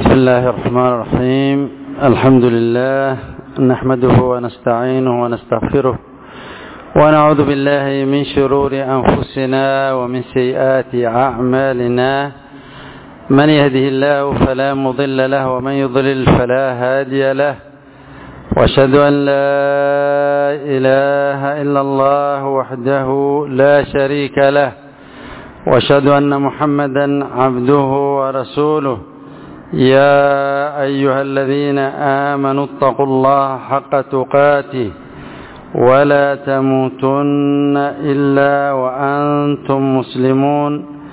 بسم الله الرحمن الرحيم الحمد لله نحمده ونستعينه ونستغفره ونعوذ بالله من شرور أنفسنا ومن سيئات أعمالنا من يهده الله فلا مضل له ومن يضلل فلا هادي له واشهد أن لا إله إلا الله وحده لا شريك له واشهد أن محمدا عبده ورسوله يا أيها الذين آمنوا اتقوا الله حق تقاته ولا تموتن إلا وأنتم مسلمون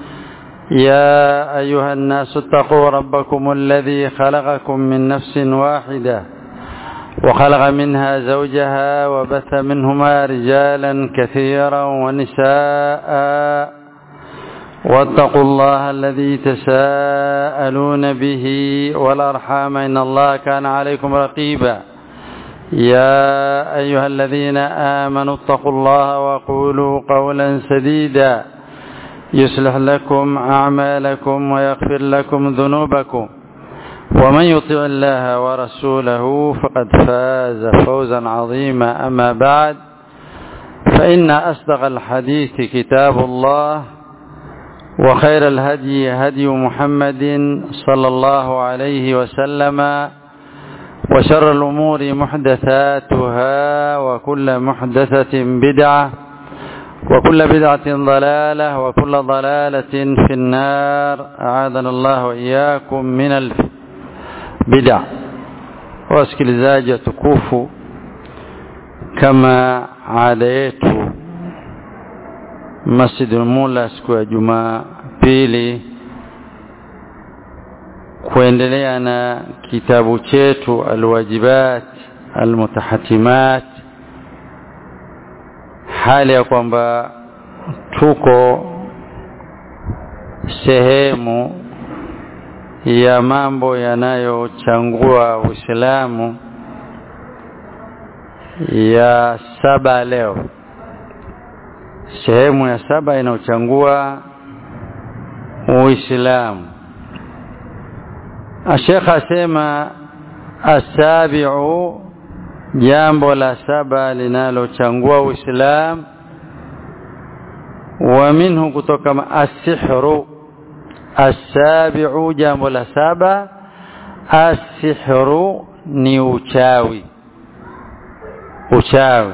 يا أيها الناس اتقوا ربكم الذي خلقكم من نفس واحدة وخلق منها زوجها وبث منهما رجالا كثيرا ونساء واتقوا الله الذي تساءلون به والأرحام إن الله كان عليكم رقيبا يا أيها الذين آمنوا اتقوا الله وقولوا قولا سديدا يصلح لكم أعمالكم ويغفر لكم ذنوبكم ومن يطع الله ورسوله فقد فاز فوزا عظيما أما بعد فإن أصدق الحديث كتاب الله وخير الهدي هدي محمد صلى الله عليه وسلم وشر الأمور محدثاتها وكل محدثة بدعة وكل بدعة ضلالة وكل ضلالة في النار أعاذنا الله وإياكم من البدع wasikilizaji watukufu kama ada yetu Masjidul Mula siku ya Jumapili kuendelea na kitabu chetu Alwajibat Almutahatimat hali ya kwamba tuko sehemu ya mambo yanayochangua Uislamu ya saba leo sehemu ya saba inayochangua Uislamu Sheikh asema asabiu jambo la saba linalochangua Uislamu wa minhu kutoka asihru asabiu jambo la saba asihru ni uchawi uchawi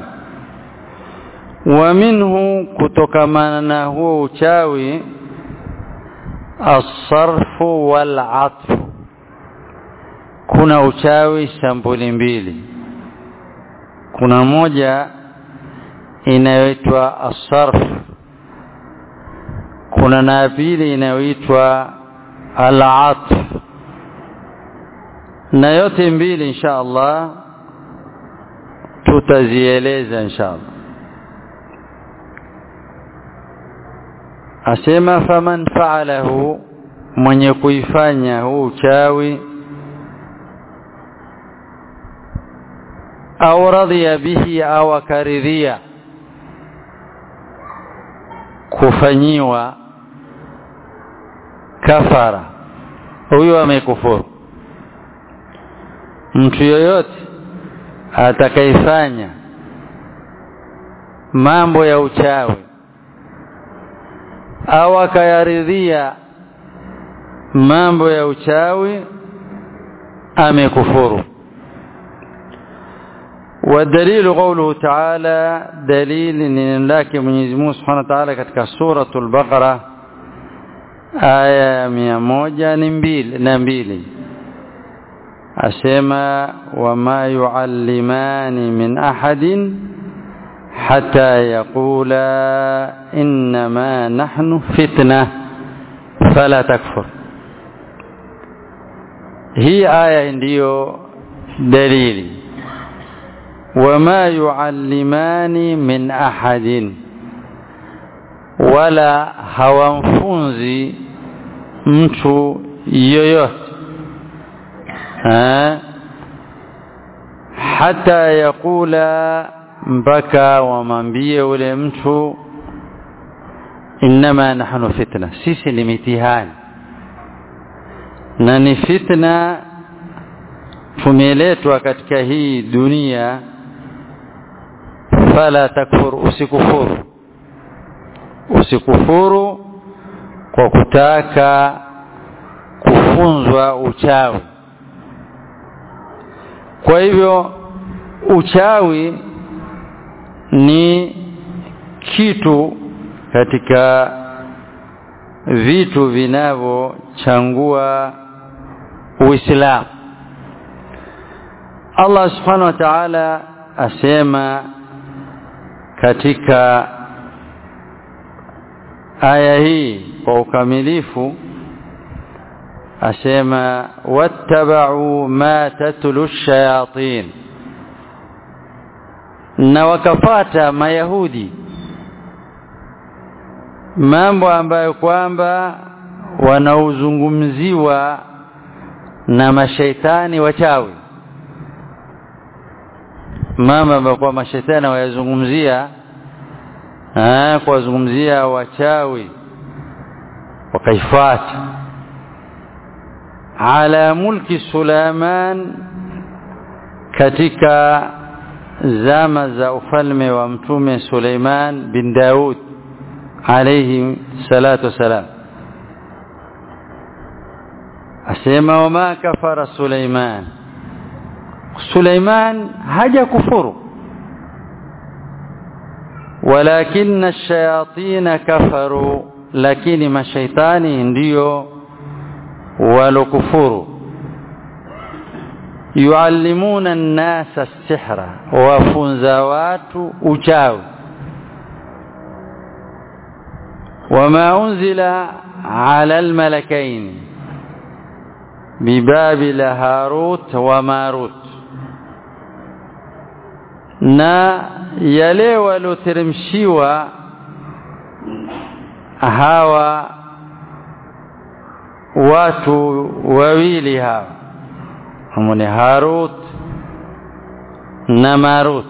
wa minhu kutokamana na huo uchawi asarfu wal atfu kuna uchawi sampuli mbili kuna moja inayoitwa asarf kuna na pili inayoitwa al-atf na yote mbili insha Allah tutazieleza insha Allah asema faman fa'alahu mwenye kuifanya huu uchawi au radhiya bihi au akaridhia kufanyiwa kafara huyo amekufuru mtu yoyote atakayefanya mambo ya uchawi au akayaridhia mambo ya uchawi amekufuru والدليل قوله تعالى دليل ان لك Mwenyezi Mungu Subhanahu wa Ta'ala katika suratul Baqara aya mia moja ni mbili na mbili asema wama yuallimani min ahadin hata yaqula innama nahnu fitna fala takfur hii aya ndiyo dalili wama yuallimani min ahadin wala hawamfunzi mtu yoyote hata yakula mpaka wamwambie ule mtu innama nahnu fitna sisi ni mitihani na ni fitna tumeletwa katika hii dunia fala takfur usikufuru usikufuru kwa kutaka kufunzwa uchawi kwa hivyo uchawi ni kitu katika vitu vinavyochangua Uislamu Allah subhanahu wa ta'ala asema katika aya hii kwa ukamilifu asema wattaba'u ma tatlu shayatin na wakafata mayahudi mambo ambayo kwamba wanaozungumziwa na mashaitani wachawi mama ambayo kwa mashaitani wayazungumzia kuwazungumzia wachawi wakaifuata ala mulki Suleiman katika zama za ufalme wa mtume Suleiman bin Daud alayhi salatu wasalam asema wama kafara Suleiman Suleiman haja kufuru walakinna ash-shayatin kafaru lakini mashaitani ndiyo walokufuru yuallimuna an-nasa as-sihra wafunza watu uchawi wama unzila ala al-malakain bibabil harut wa marut na yale walioteremshiwa hawa watu wawili hawa ni Harut na Marut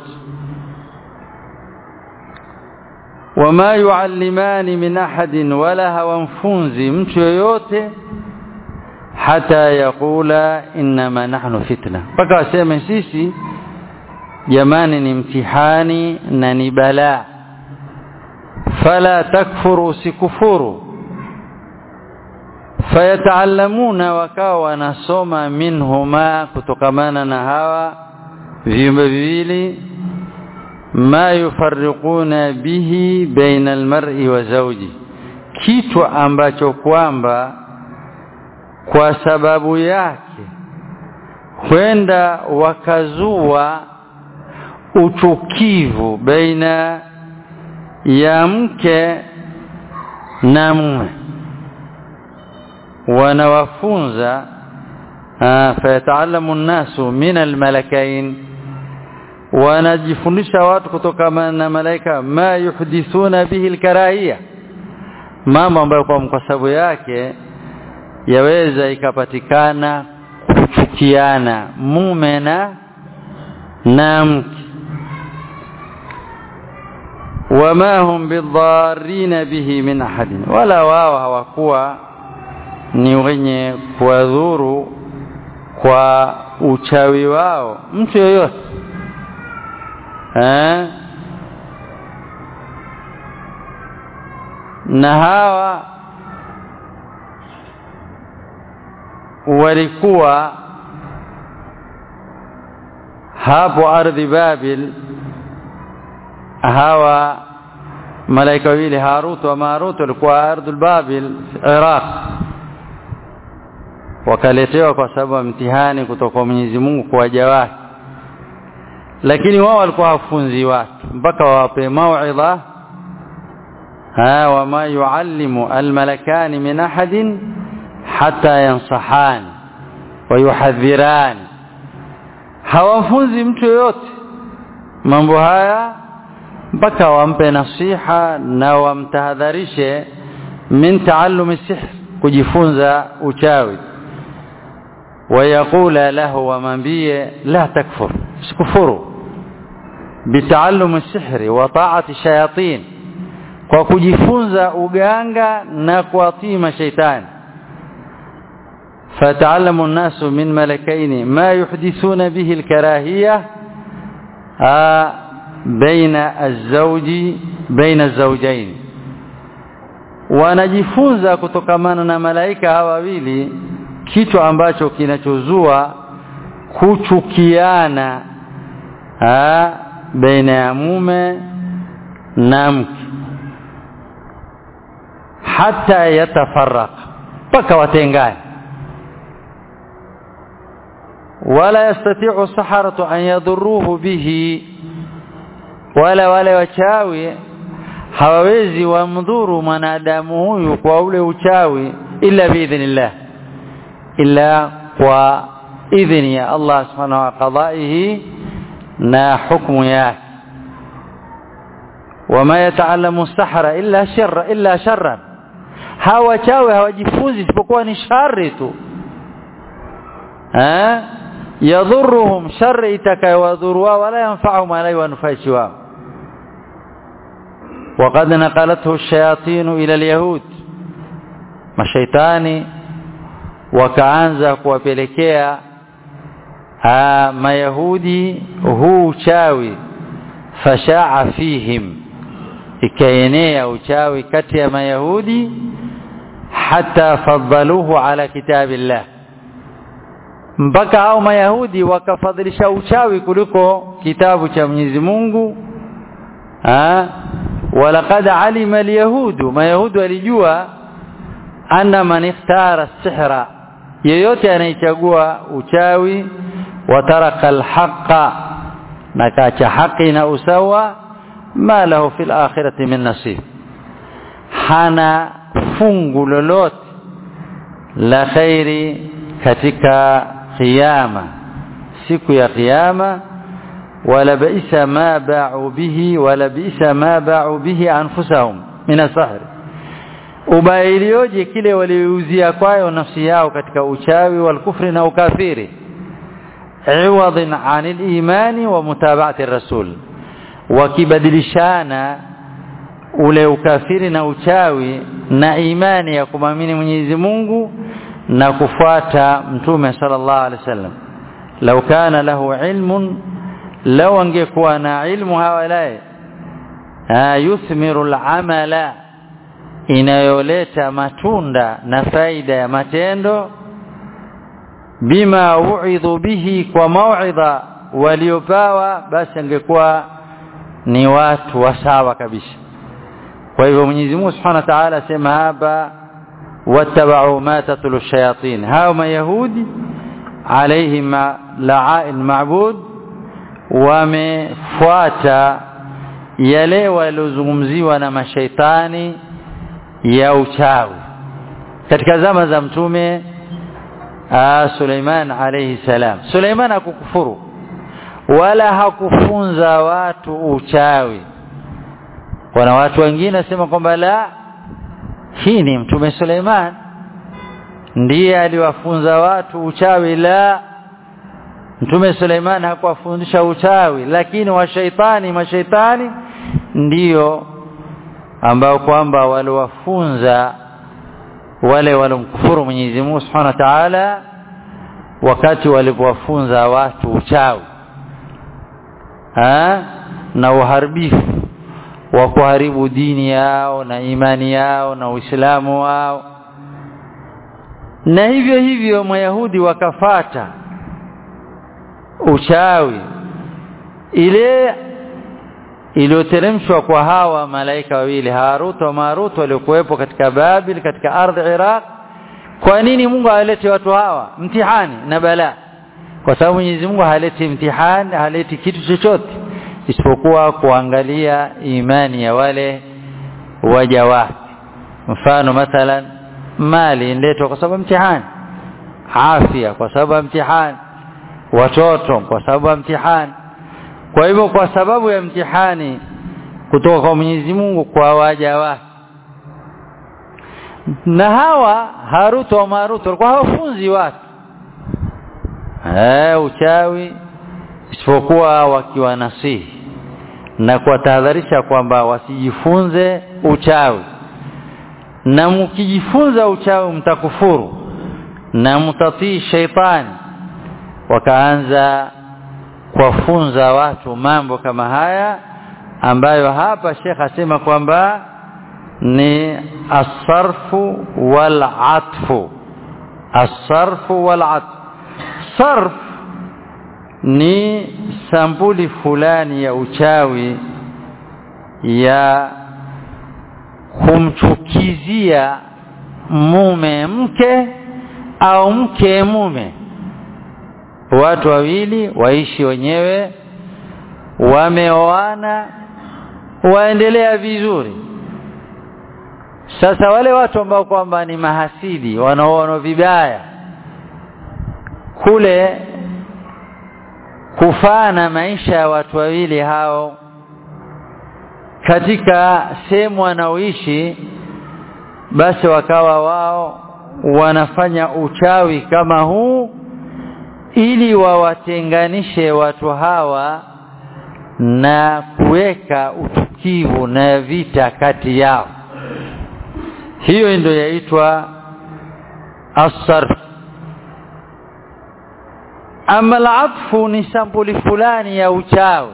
wama yuallimani min ahadin wala hawamfunzi mtu yoyote hata yakula innama nahnu fitna mpaka waseme sisi jamani ni mtihani na ni balaa fala takfuru usikufuru fayataallamuna wakawa wanasoma minhuma kutokamana na hawa viumbe viwili ma yufarriquna bihi baina almar'i wa zawji kitu ambacho kwamba kwa sababu yake kwenda wakazua uchukivu baina ya mke na mume wanawafunza fayataalamu nnasu min almalakain wanajifundisha watu kutoka na malaika ma yuhdithuna bihi alkarahia mambo ambayo kwa sababu yake yaweza ikapatikana kuchukiana mume na na mke wama hum bidharina bihi min ahadin wala wao hawakuwa ni wenye kuwadhuru kwa uchawi wao mtu yoyote eh na hawa walikuwa hapo ardhi Babil hawa malaika wawili Harut wa Marut walikuwa ardhi Babil Iraq wakaletewa kwa sababu ya mtihani kutoka kwa Mwenyezi Mungu kwa waja wake lakini wao walikuwa hawafunzi watu mpaka wawape mauidha ha wama yuallimu almalakani min ahadin hata yansahan wa yuhadhiran hawafunzi mtu yoyote mambo haya mpaka wampe nasiha na wamtahadharishe min taallumi sihr kujifunza uchawi ويقول له ومنبيه لا تكفر سكفروا بتعلم السحر وطاعة الشياطين kwa kujifunza uganga na kuatii mashaitani فتعلم الناس من ملكين ما يحدثون به الكراهية آه بين الزوج بين الزوجين wanajifunza kutokamana na malaika hawa wawili kitu ambacho kinachozua kuchukiana ha, baina ya mume na mke hata yatafaraka mpaka watengane wala yastati'u saharatu an yadhurruhu bihi wala wale wachawi hawawezi wamdhuru mwanadamu huyu kwa ule uchawi illa biidhnillah illa kwa idhni ya Allah subhanahu wa qadaihi na hukmu yake wama yataallamu sahara illa sharra illa sharran hawa wachawi hawajifunzi isipokuwa ni shari tu eh yadhurruhum shari itakayowadhuru wala yanfa'uhum wala yanfaishi wao وقد نقلته الشياطين إلى اليهود mashaitani wakaanza kuwapelekea mayahudi huu uchawi fashaa fihim ikaenea uchawi kati ya mayahudi hata faddaluhu ala kitabillah mpaka hao mayahudi wakafadhilisha uchawi kuliko kitabu cha Mwenyezi Mungu ولقد علم اليهود ما يهود walijua anna man ikhtara sihra yeyote anayechagua uchawi wataraka alhaqa na kacha haki na usawa ma lahu fil akhirati min nasib hana fungu lolote la khairi katika kiyama siku ya kiyama wala bisa ma ba'u bihi wala bisa ma ba'u bihi anfusahum min as-sahr ubailioje kile waliuzia kwayo nafsi yao katika uchawi wal kufri na ukafiri iwadhin anil imani wa mutaba'ati rasul wakibadilishana ule ukafiri na uchawi na imani ya kumamini Mwenyezi Mungu na kufuata mtume sallallahu alaihi wasallam law kana lahu ilmun law angekuwa na ilmu hawalai yuthmiru al-amala inayoleta matunda na faida ya matendo bima uidhu bihi kwa mauidha waliopawa basi angekuwa ni watu wasawa kabisa kwa hivyo Mwenyezi Mungu Subhanahu wa Ta'ala asema hapa wattaba'u ma tatlu shayatin hao mayahudi alaihim la'ain ma'bud wamefuata yale waliozungumziwa na mashaitani ya uchawi katika zama za mtume Suleiman alayhi salam Suleiman hakukufuru wala hakufunza watu uchawi kuna watu wengine wasema kwamba la hii ni mtume Suleiman ndiye aliwafunza watu uchawi la mtume Suleiman hakuwafundisha uchawi lakini washaitani mashaitani ndiyo ambao kwamba waliwafunza wale walomkufuru Mwenyezi Mungu Subhanahu wa Ta'ala wakati walipowafunza watu uchawi ha? na uharibifu wa kuharibu dini yao na imani yao na Uislamu wao na hivyo hivyo Mayahudi wakafata uchawi ile iliyoteremshwa kwa hawa malaika wawili Harut wa Marut waliokuwepo katika Babil katika ardhi Iraq kwa nini Mungu alete watu hawa mtihani na bala kwa sababu Mwenyezi Mungu haleti mtihani haleti kitu chochote isipokuwa kuangalia imani ya wale waja wake mfano mathalan mali inletwa kwa sababu mtihani afya kwa sababu mtihani watoto kwa sababu mtihani kwa hivyo kwa sababu ya mtihani kutoka kwa Mwenyezi Mungu kwa waja wake na hawa Harut wa Marut walikuwa hawafunzi watu eh uchawi isipokuwa wakiwa nasihi na kuwatahadharisha kwamba wasijifunze uchawi na mkijifunza uchawi mtakufuru na mtatii shaitani wakaanza kuwafunza watu mambo kama haya ambayo hapa Sheikh asema kwamba ni asarfu wal atfu asarfu wal atfu sarf ni sampuli fulani ya uchawi ya kumchukizia mume mke au mke mume watu wawili waishi wenyewe wameoana waendelea vizuri sasa wale watu ambao kwamba ni mahasidi wanaoona vibaya kule kufana maisha ya watu wawili hao katika sehemu wanaoishi basi wakawa wao wanafanya uchawi kama huu ili wawatenganishe watu hawa na kuweka utukivu na vita kati yao hiyo ndio yaitwa asarf ama alatfu ni sampuli fulani ya uchawi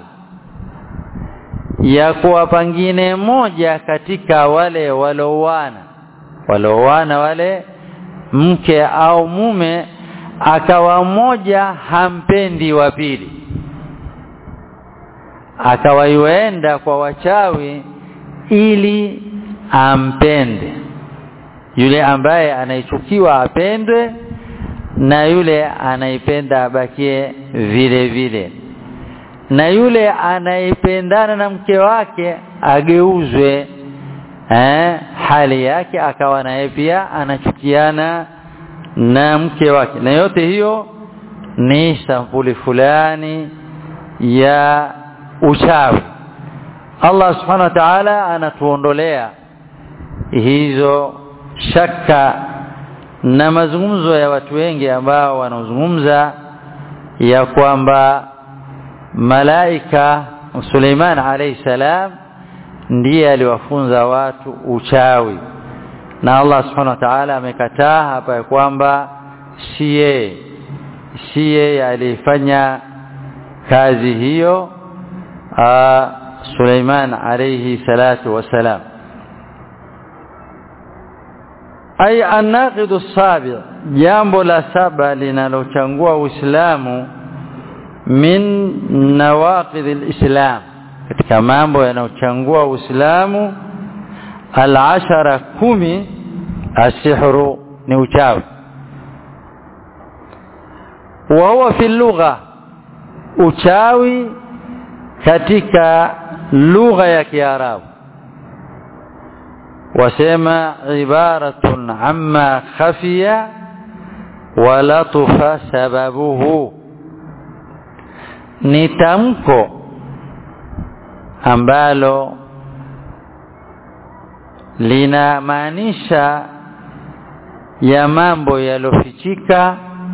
ya kuwa pangine moja katika wale walioana walioana wale mke au mume akawa mmoja hampendi wa pili akawaiwenda kwa wachawi ili ampende yule ambaye anaichukiwa apendwe na yule anaipenda abakie vile vile na yule anayependana na mke wake ageuzwe eh, hali yake akawa naye pia anachukiana na mke wake na yote hiyo ni sampuli fulani ya uchawi Allah subhanahu wa ta'ala anatuondolea hizo shaka na mazungumzo ya watu wengi ambao wanaozungumza ya kwamba malaika Suleiman alayhi salam ndiye aliwafunza watu uchawi na Allah subhanahu wa ta'ala amekataa hapa ya kwamba si yeye si yeye alifanya kazi hiyo Suleiman alayhi salatu wasalam ay an-naqid as-sabi' jambo la saba linalochangua Uislamu min nawaqid al-islam katika mambo yanayochangua Uislamu al-ashara kumi asihru ni uchawi wa huwa fi lugha uchawi katika lugha ya Kiarabu wasema ibaratun amma khafiya wa latufa sababuhu ni tamko ambalo linamaanisha ya mambo yalofichika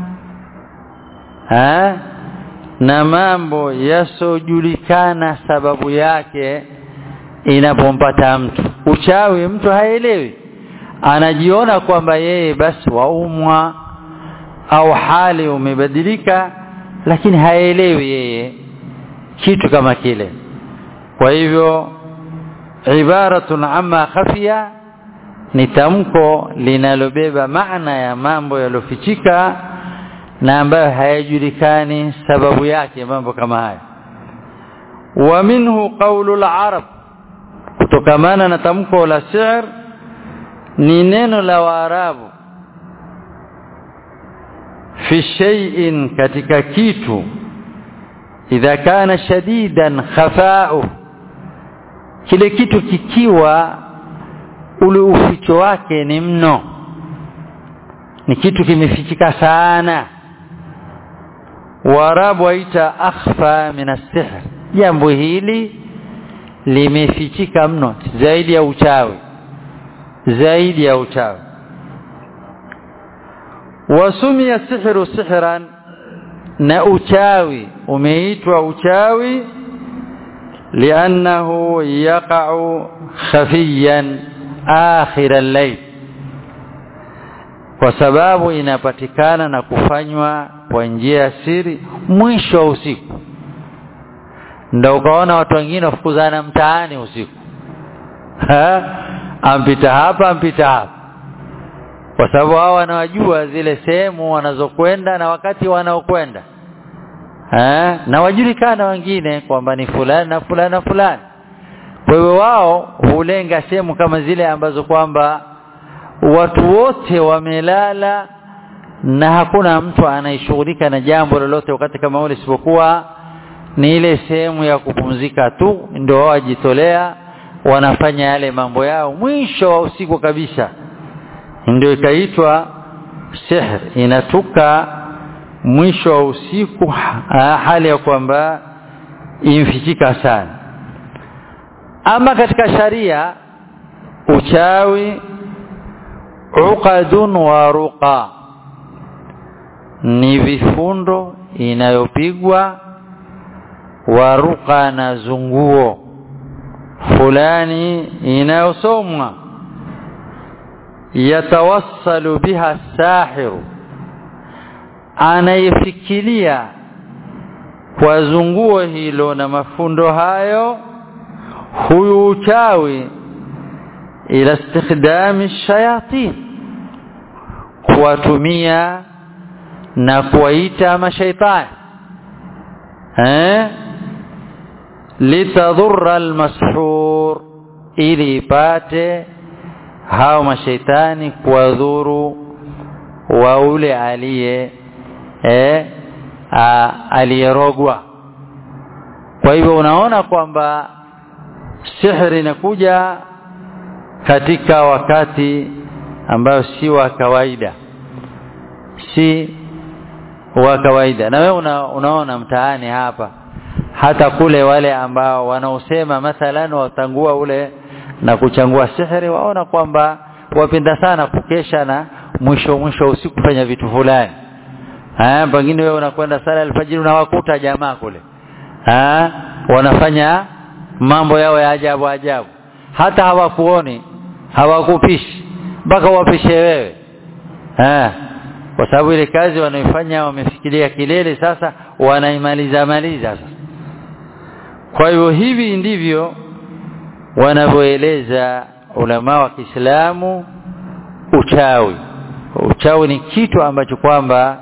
na mambo yasojulikana sababu yake inapompata mtu uchawi mtu haelewi anajiona kwamba yeye basi waumwa au hali umebadilika lakini haelewi yeye kitu kama kile kwa hivyo ibaratun amma khafiya ni tamko linalobeba maana ya mambo yalofichika na ambayo hayajulikani sababu yake mambo kama haya wa minhu qawlu al-arab kutokamana na tamko la shi'r ni neno la waarabu fi shay'in katika kitu idha kana shadidan khafa'u kile kitu kikiwa ule uficho wake ni mno ni kitu kimefichika sana Waarabu waita akhfa min as-sihr jambo hili limefichika mno zaidi ya uchawi zaidi ya uchawi wasumia sihru sihran na uchawi umeitwa uchawi liannahu yaqa'u khafiyan akhir al-layl kwa sababu inapatikana na kufanywa kwa njia ya siri mwisho wa usiku ndio ukaona watu wengine wafukuzana mtaani usiku ha? ampita hapa ampita hapa kwa sababu hao wanawajua zile sehemu wanazokwenda na wakati wanaokwenda eh na wajulikana wengine kwamba ni fulani na fulani na fulani kwa hiyo wao hulenga sehemu kama zile ambazo kwamba watu wote wamelala na hakuna mtu anayeshughulika na jambo lolote wakati kama ule isipokuwa ni ile sehemu ya kupumzika tu ndio wao wajitolea wanafanya yale mambo yao mwisho wa usiku kabisa ndio ikaitwa sihr inatuka mwisho wa usiku hali ya kwamba imfichika sana ama katika sharia uchawi uqadun wa ruqa ni vifundo inayopigwa wa ruqa na zunguo fulani inayosomwa yatawassalu biha sahiru anayefikiria kwa zunguo hilo na mafundo hayo huyu uchawi ila istikdami shayatin kuwatumia na kuwaita mashaitani eh litadhurra almashhur ili ipate hao mashaitani kuwadhuru wa ule aliye eh aliyerogwa kwa hivyo unaona kwamba sihri inakuja katika wakati ambayo si wa kawaida si wa kawaida na wewe una, unaona mtaani hapa hata kule wale ambao wanaosema mathalan watangua ule na kuchangua sihri waona kwamba wapenda sana kukesha na mwisho mwisho usiku kufanya vitu fulani ah pengine wewe unakwenda sala alfajiri unawakuta jamaa kule ah wanafanya mambo yao ya ajabu ajabu hata hawakuoni hawakupishi mpaka wapishe wewe ah kwa sababu ile kazi wanaifanya wamefikiria kilele sasa wanaimaliza maliza sasa kwa hivyo hivi ndivyo wanavyoeleza ulama wa Kiislamu uchawi uchawi ni kitu ambacho kwamba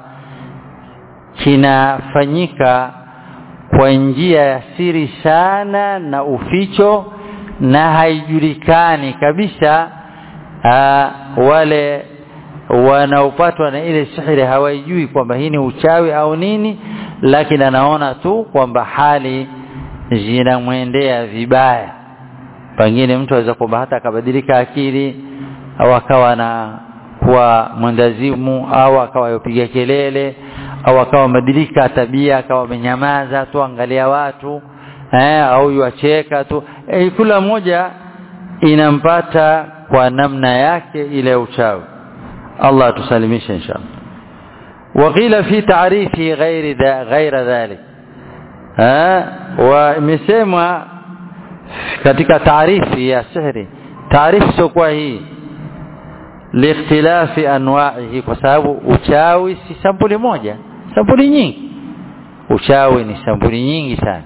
kinafanyika kwa njia ya siri sana na uficho na haijulikani kabisa aa, wale wanaopatwa na ile sihiri hawajui kwamba hii ni uchawi au nini lakini anaona tu kwamba hali zinamwendea vibaya pengine mtu aweza kwamba hata akabadilika akili au akawa na kuwa mwendazimu au akawa yopiga kelele au akawa mabadilika tabia akawa amenyamaza tu angalia watu eh, au yuacheka tu eh, kila mmoja inampata kwa namna yake ile uchawi Allah atusalimishe inshallah وقيل في تعريفه غير ذا غير ذلك ها ومسمى katika taarifi ya sihri taarifu sio kwa hii liikhtilafi anwa'ihi kwa sababu uchawi si sampuli moja sampuli nyingi uchawi ni sampuli nyingi sana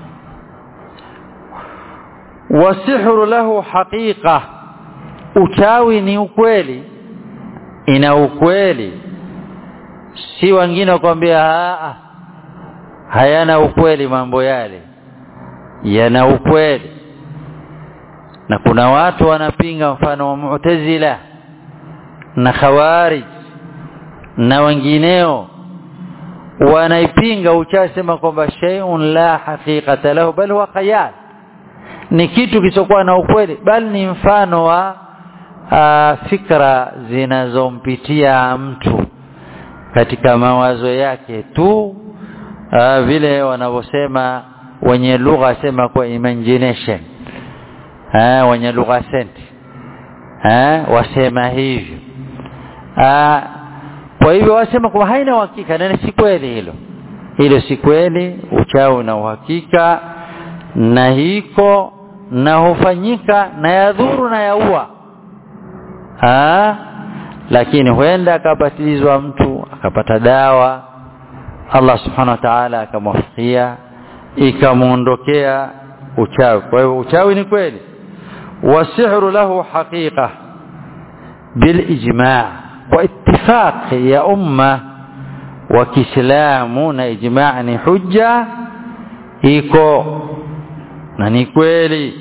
wasihru lahu haqiqa uchawi ni ukweli ina ukweli si wengine wakwambia hayana ukweli mambo yale yana ukweli na kuna watu wanapinga mfano wa mu'tazila na khawarij na wengineo wanaipinga uchawi sema kwamba shay'un la haqiqata lahu bal huwa khayal ni kitu kisokuwa na ukweli bali ni mfano wa uh, fikra zinazompitia mtu katika mawazo yake tu uh, vile wanavyosema wenye lugha sema kwa imagination eh wenye lugha senti eh wasema hivyo ah kwa hivyo wasema kwa haina uhakika na si kweli hilo hilo si kweli uchawi na uhakika na hiko na hufanyika na yadhuru na yaua ah lakini huenda akabatizwa mtu akapata dawa Allah subhanahu wa ta'ala akamwafikia ikamuondokea uchawi kwa hiyo uchawi ni kweli wasihru lahu haqiqa bilijma' wa ittifaq ya umma wa kiislamu na ijma' ni hujja iko na ni kweli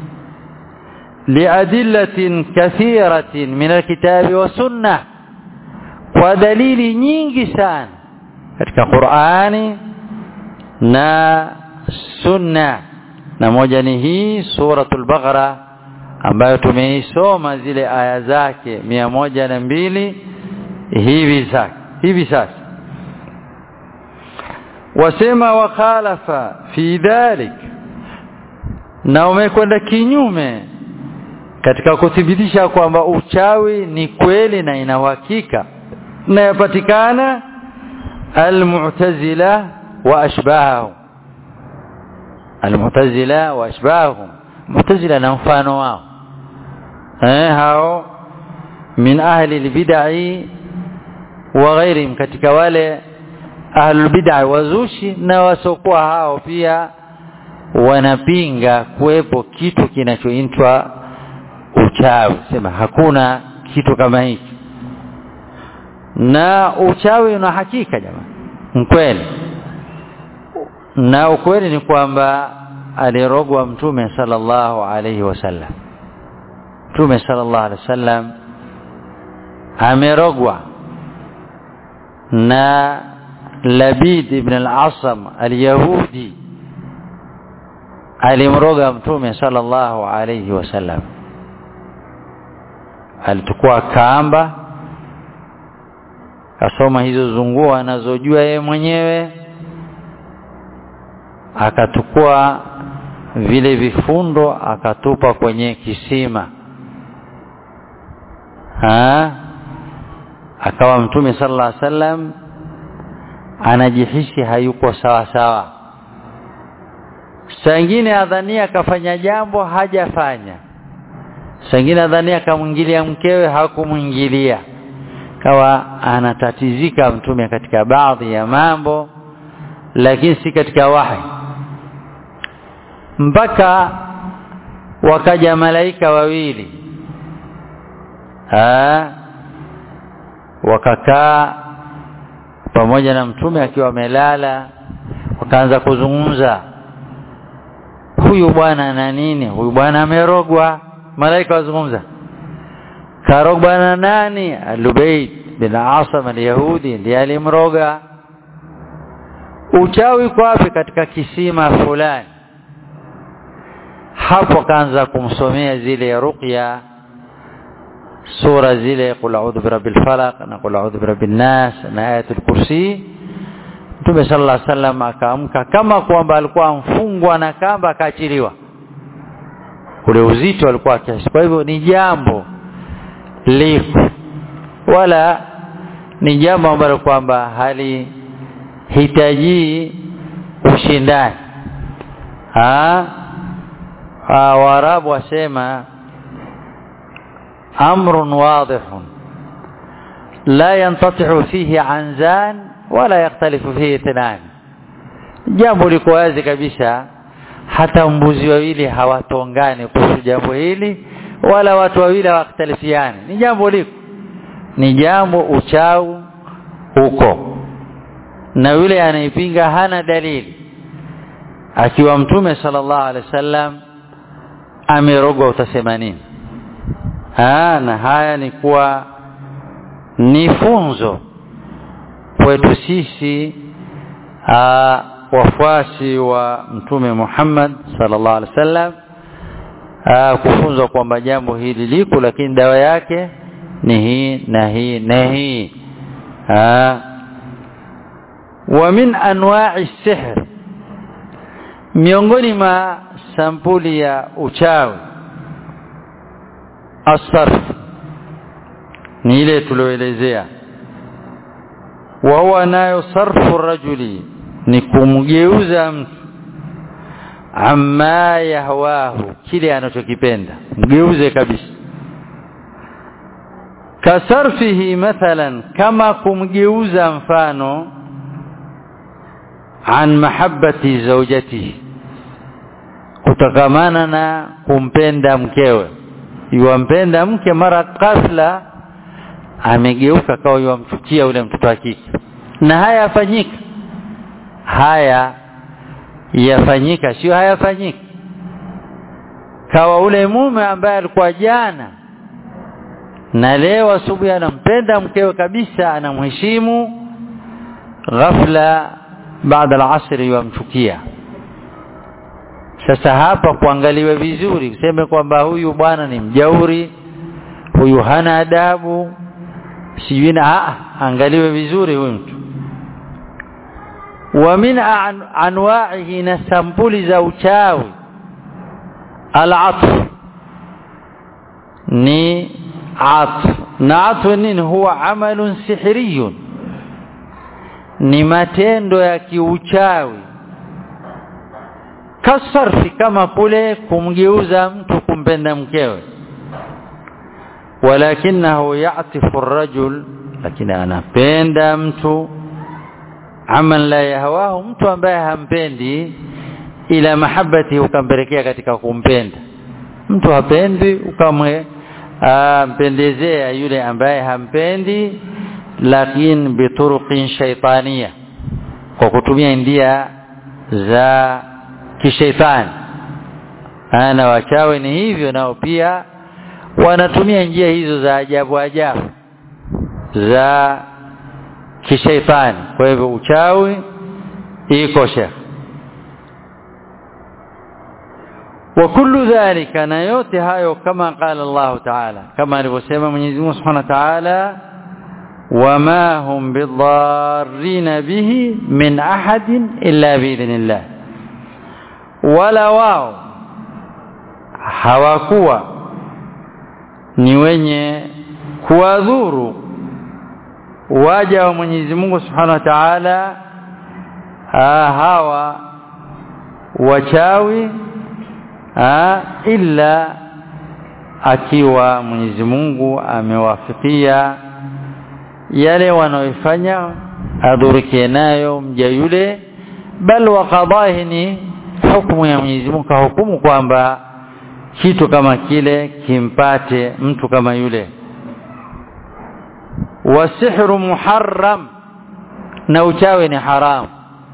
liadillatin kathiratin min alkitabi wa sunnah kwa dalili nyingi sana katika Qur'ani na sunna na moja ni hii suratul Baqara ambayo tumeisoma zile aya zake mia moja na mbili hivi sasa hivi sasa wasema wakhalafa fi dhalik na umekwenda kinyume katika kuthibitisha kwamba uchawi ni kweli na ina uhakika na yapatikana almu'tazila wa ashbahahum almu'tazila wa ashbahahum mu'tazila na mfano wao eh hao min ahli albid'i wa ghairihim katika wale ahlul bid'a wazushi na wasokuwa hao pia wanapinga kuwepo kitu kinachoitwa uchawi sema hakuna kitu kama hiki na uchawi una hakika jamani kweli na ukweli ni kwamba alirogwa mtume sallallahu alayhi wasallam mtume sallallahu alayhi wasallam amerogwa na Labid ibn al-Asam al-Yahudi alimroga mtume sallallahu alayhi wasallam alichukua kamba kasoma hizo zunguo anazojua yeye mwenyewe akachukua vile vifundo akatupa kwenye kisima ha akawa mtume sallallahu alaihi wasallam anajihisi hayuko sawa sawa sangine adhania akafanya jambo hajafanya sangine adhania akamwingilia mkewe hakumwingilia kawa anatatizika mtume katika baadhi ya mambo lakini si katika wahi mpaka wakaja malaika wawili ha wakakaa pamoja na mtume akiwa amelala wakaanza kuzungumza huyu bwana na nini huyu bwana amerogwa malaika wazungumza karogwa na nani Lubayd bin Asam al-Yahudi ndiye alimroga uchawi kwa wapi katika kisima fulani hapo kaanza kumsomea zile ruqya sura zile qul a'udhu birabbil falaq na qul a'udhu birabbin nas na ayatul kursi Mtume sallallahu alaihi wasallam akaamka kama kwamba alikuwa mfungwa na kamba akaachiliwa ule uzito alikuwa kiasi kwa hivyo ni jambo liko wala ni jambo ambalo kwamba halihitaji ushindani ha Waarabu wasema amrun wadihun la yantatihu fihi anzan wala yaktalifu fihi ithnan jambo liko wazi kabisa hata mbuzi wawili hawatongani kuhusu jambo hili wala watu wawili hawakhtalifiani ni jambo liko ni jambo uchau huko na yule anaipinga hana dalili akiwa mtume sallallahu alaihi wasallam amerogwa utasema nini ha, na haya ni kuwa ni funzo kwetu sisi aa, wafuasi wa mtume Muhammad sallallahu alaihi wasallam kufunzwa kwamba jambo hili liko lakini dawa yake ni hii na hii na hii wa min anwa'i sihr miongoni mwa sampuli ya uchawi asarf ni ile tulioelezea wa huwa nayo sarfu rajuli ni kumgeuza mtu amma yahwahu kile anachokipenda mgeuze kabisa kasarfihi mathalan kama kumgeuza mfano an mahabbati zawjatihi kutokamana na kumpenda mkewe yuwampenda mke mara ghafla amegeuka kawa yuwamchukia ule mtoto wa kike na haya yafanyika haya yafanyika sio hayafanyika kawa ule mume ambaye alikuwa jana na leo asubuhi anampenda mkewe kabisa anamheshimu ghafla baada al-asri yamchukia sasa hapa kuangaliwe vizuri useme kwamba huyu bwana ni mjauri huyu hana adabu sijui na angaliwe vizuri huyu mtu wa min an, anwa'ihi na sampuli za uchawi al-atf ni atf na atf nini huwa amalun sihriyun ni matendo ya kiuchawi kasarfi kama kule kumgeuza mtu kumpenda mkewe walakinahu ya'tifu ar-rajul lakini anapenda mtu aman la yahwahu mtu ambaye hampendi ila mahabbati ukampelekea katika kumpenda mtu hapendi ukamwe mpendezea yule ambaye hampendi lakini bituruqin shaytania kwa kutumia ndia za kishaitani ana wachawi ni hivyo nao pia wanatumia njia hizo za ajabu ajabu za kishaitani kwa hivyo uchawi iko shekh wa kullu dhalika na yote hayo kama qala Allah ta'ala kama alivyosema Mwenyezi Mungu Subhanahu wa Ta'ala wama hum bidarrin bihi min ahadin illa biidhnillah wala wao hawakuwa ni wenye kuwadhuru waja wa Mwenyezi Mungu Subhanahu wa Ta'ala hawa wachawi ha, illa akiwa Mwenyezi Mungu amewafikia yale wanaoifanya adhurikie nayo mja yule bal wa qadahi ni hukumu ya Mwenyezi Mungu kahukumu kwamba kitu kama kile kimpate mtu kama yule wasihru muharram na uchawi ni haram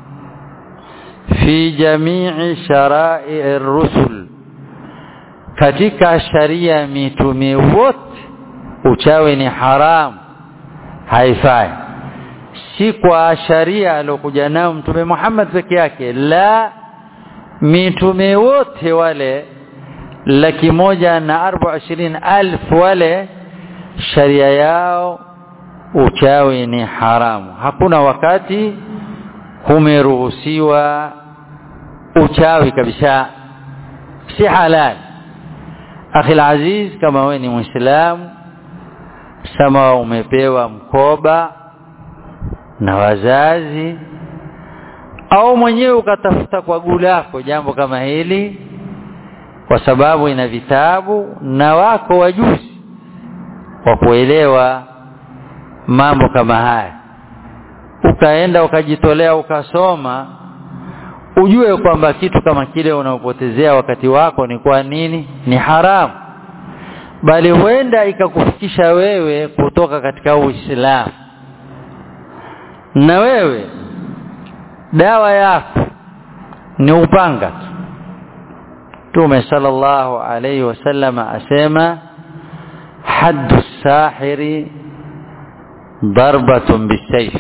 fi jamii sharai ar-rusul katika sharia mitume wote uchawi ni haram haifai si kwa sharia aliyokuja nao mtume Muhammad peke yake la mitume wote wale laki moja na arba ishirini alfu wale sharia yao uchawi ni haramu hakuna wakati kumeruhusiwa uchawi kabisa si halal akhi aziz kama wewe ni muislamu sama umepewa mkoba na wazazi au mwenyewe ukatafuta kwa gulako jambo kama hili kwa sababu ina vitabu na wako wajuzi wa kuelewa mambo kama haya ukaenda ukajitolea ukasoma ujue kwamba kitu kama kile unaopotezea wakati wako ni kwa nini ni haramu bali huenda ikakufikisha wewe kutoka katika Uislamu na wewe dawa yako ni upanga tu Mtume sallallahu alayhi wasallam asema haddu sahiri darbatun bisayf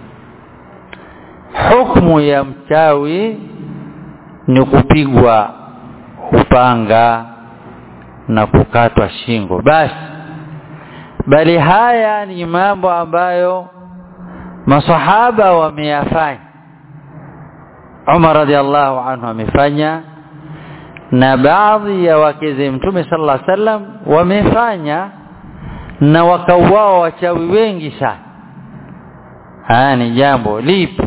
hukmu ya mchawi ni kupigwa upanga na kukatwa shingo basi bali haya ni mambo ambayo masahaba wameyafanya Umar radhiallahu anhu amefanya na baadhi ya wakeze mtume sallallahu alaihi wasallam wamefanya na wakauawa wachawi wengi sana haya ni jambo lipi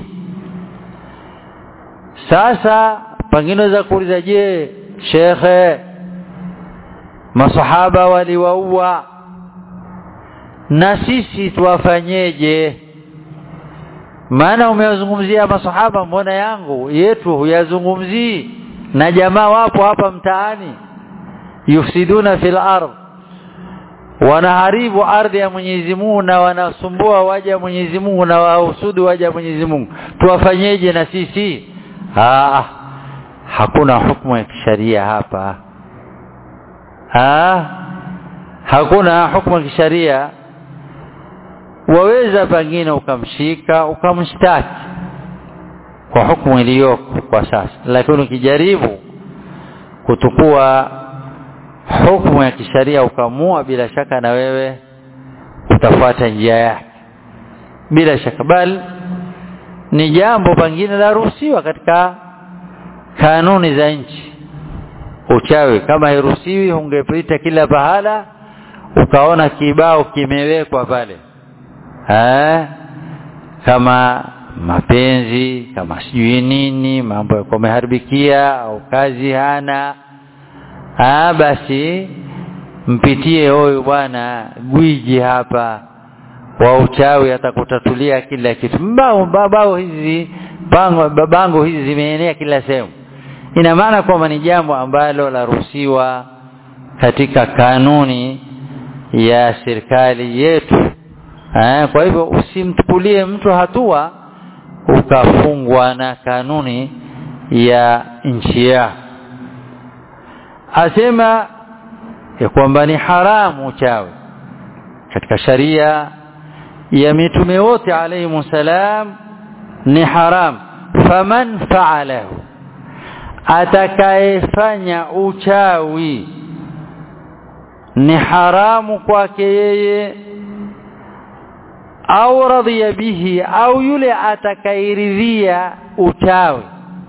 sasa pengine za kuuliza je shekhe masahaba waliwaua na sisi tuwafanyeje maana umewazungumzia masahaba mbona yangu yetu huyazungumzii na jamaa wapo hapa mtaani yufsiduna fil ardh wanaharibu ardhi ya Mwenyezi Mungu na wanasumbua waja wa Mwenyezi Mungu na wahusudu waja wa Mwenyezi Mungu tuwafanyeje na sisi ah hakuna hukumu ya kisharia hapa ah hakuna hukumu ya kisharia waweza pengine ukamshika ukamshtaki kwa hukumu iliyoko kwa sasa lakini ukijaribu kutukua hukumu ya kisharia ukamua bila shaka na wewe utafuata njia yake bila shaka bali ni jambo pengine la ruhusiwa katika kanuni za nchi uchawi kama hairuhusiwi ungepita kila pahala ukaona kibao kimewekwa pale eh kama mapenzi kama sijui nini mambo yako meharibikia au kazi hana ah basi mpitie huyu bwana gwiji hapa wa uchawi atakutatulia kila kitu mbao babao hizi bango babango hizi zimeenea kila sehemu ina maana kwamba ni jambo ambalo laruhusiwa katika kanuni ya serikali yetu eh, kwa hivyo usimtukulie mtu hatua ukafungwa na kanuni ya nchi yako asema ya kwamba ni haramu uchawi katika sharia ya mitume wote alayhi salam ni haram faman fa'alahu atakayefanya uchawi ni haramu kwake yeye au radhiya bihi au yule atakairidhia uchawi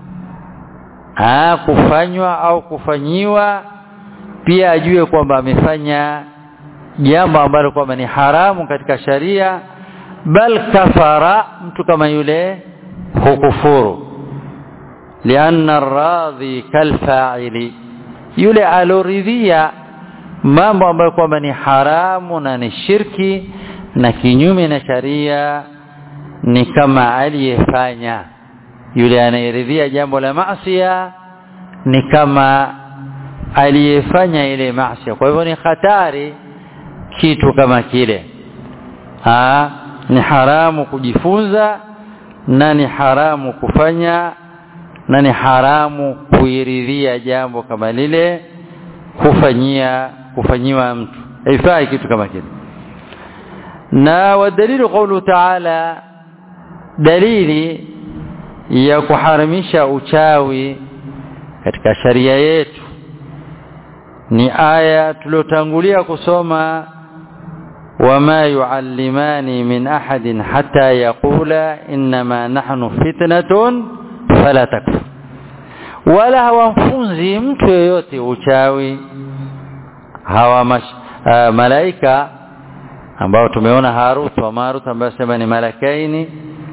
ah kufanywa au kufanyiwa pia ajue kwamba amefanya jambo ambalo kwamba ni haramu katika sharia bal kafara mtu kama yule hukufuru lianna radhi kalfa'ili yule aloridhia mambo ambayo kwamba ni haramu na ni shirki na kinyume na sharia ni kama aliyefanya yule anayeridhia jambo la maasiya ni kama aliyefanya ile maasiya kwa hivyo ni hatari kitu kama kile ha, ni haramu kujifunza na ni haramu kufanya na ni haramu kuiridhia jambo kama lile kufanyia kufanyiwa mtu haifai kitu kama kile na wadalilu qawlu ta'ala dalili ya kuharamisha uchawi katika sharia yetu ni aya tuliotangulia kusoma wama yuallimani min ahadin hatta yaqula inma nahnu fitnatun fala takfur wala hawamfunzi mtu yeyote uchawi hawa mash, uh, malaika ambao tumeona Harut wa Marut ambao sema ni malakaini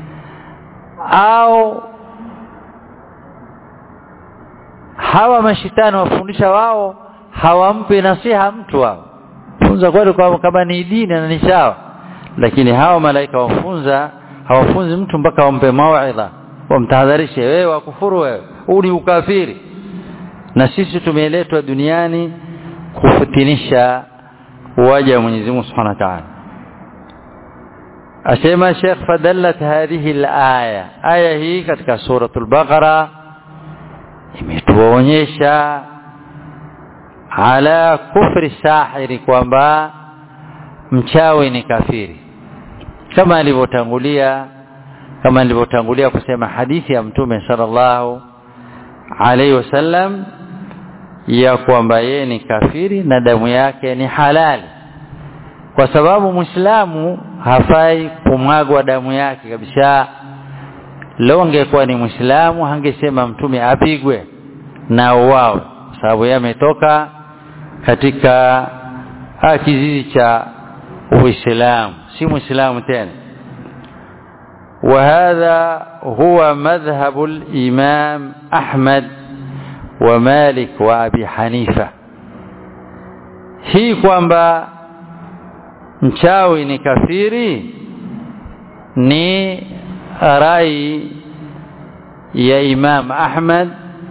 au hawa mashitani wafundisha wao hawampi nasiha mtu wao funza kweli kwa kama ni dini na ni sawa lakini hawa malaika wafunza hawafunzi mtu mpaka wampe mauidha wamtahadharishe wewe wakufuru wewe huu ni ukafiri na sisi tumeletwa duniani kufutinisha waja wa Mwenyezi Mungu Subhanahu wa Ta'ala asema Sheikh fadallat hadhihi al-aya aya hii katika suratul Baqara imetuonyesha ala kufri sahiri kwamba mchawi ni kafiri kama alivyotangulia kama alivyotangulia kusema hadithi ya mtume sallallahu alaihi wasallam ya kwamba yeye ni kafiri na damu yake ni halali kwa sababu muislamu hafai kumwagwa damu yake kabisa leo angekuwa ni muislamu hangesema mtume apigwe na uwawe kwa sababu yeye ametoka katika kizizi cha uislamu si muislamu tena وهذا هو مذهب الإمام أحمد ومالك وأبي حنيفة hii kwamba mchawi ni kafiri ni rai ya Imam Ahmad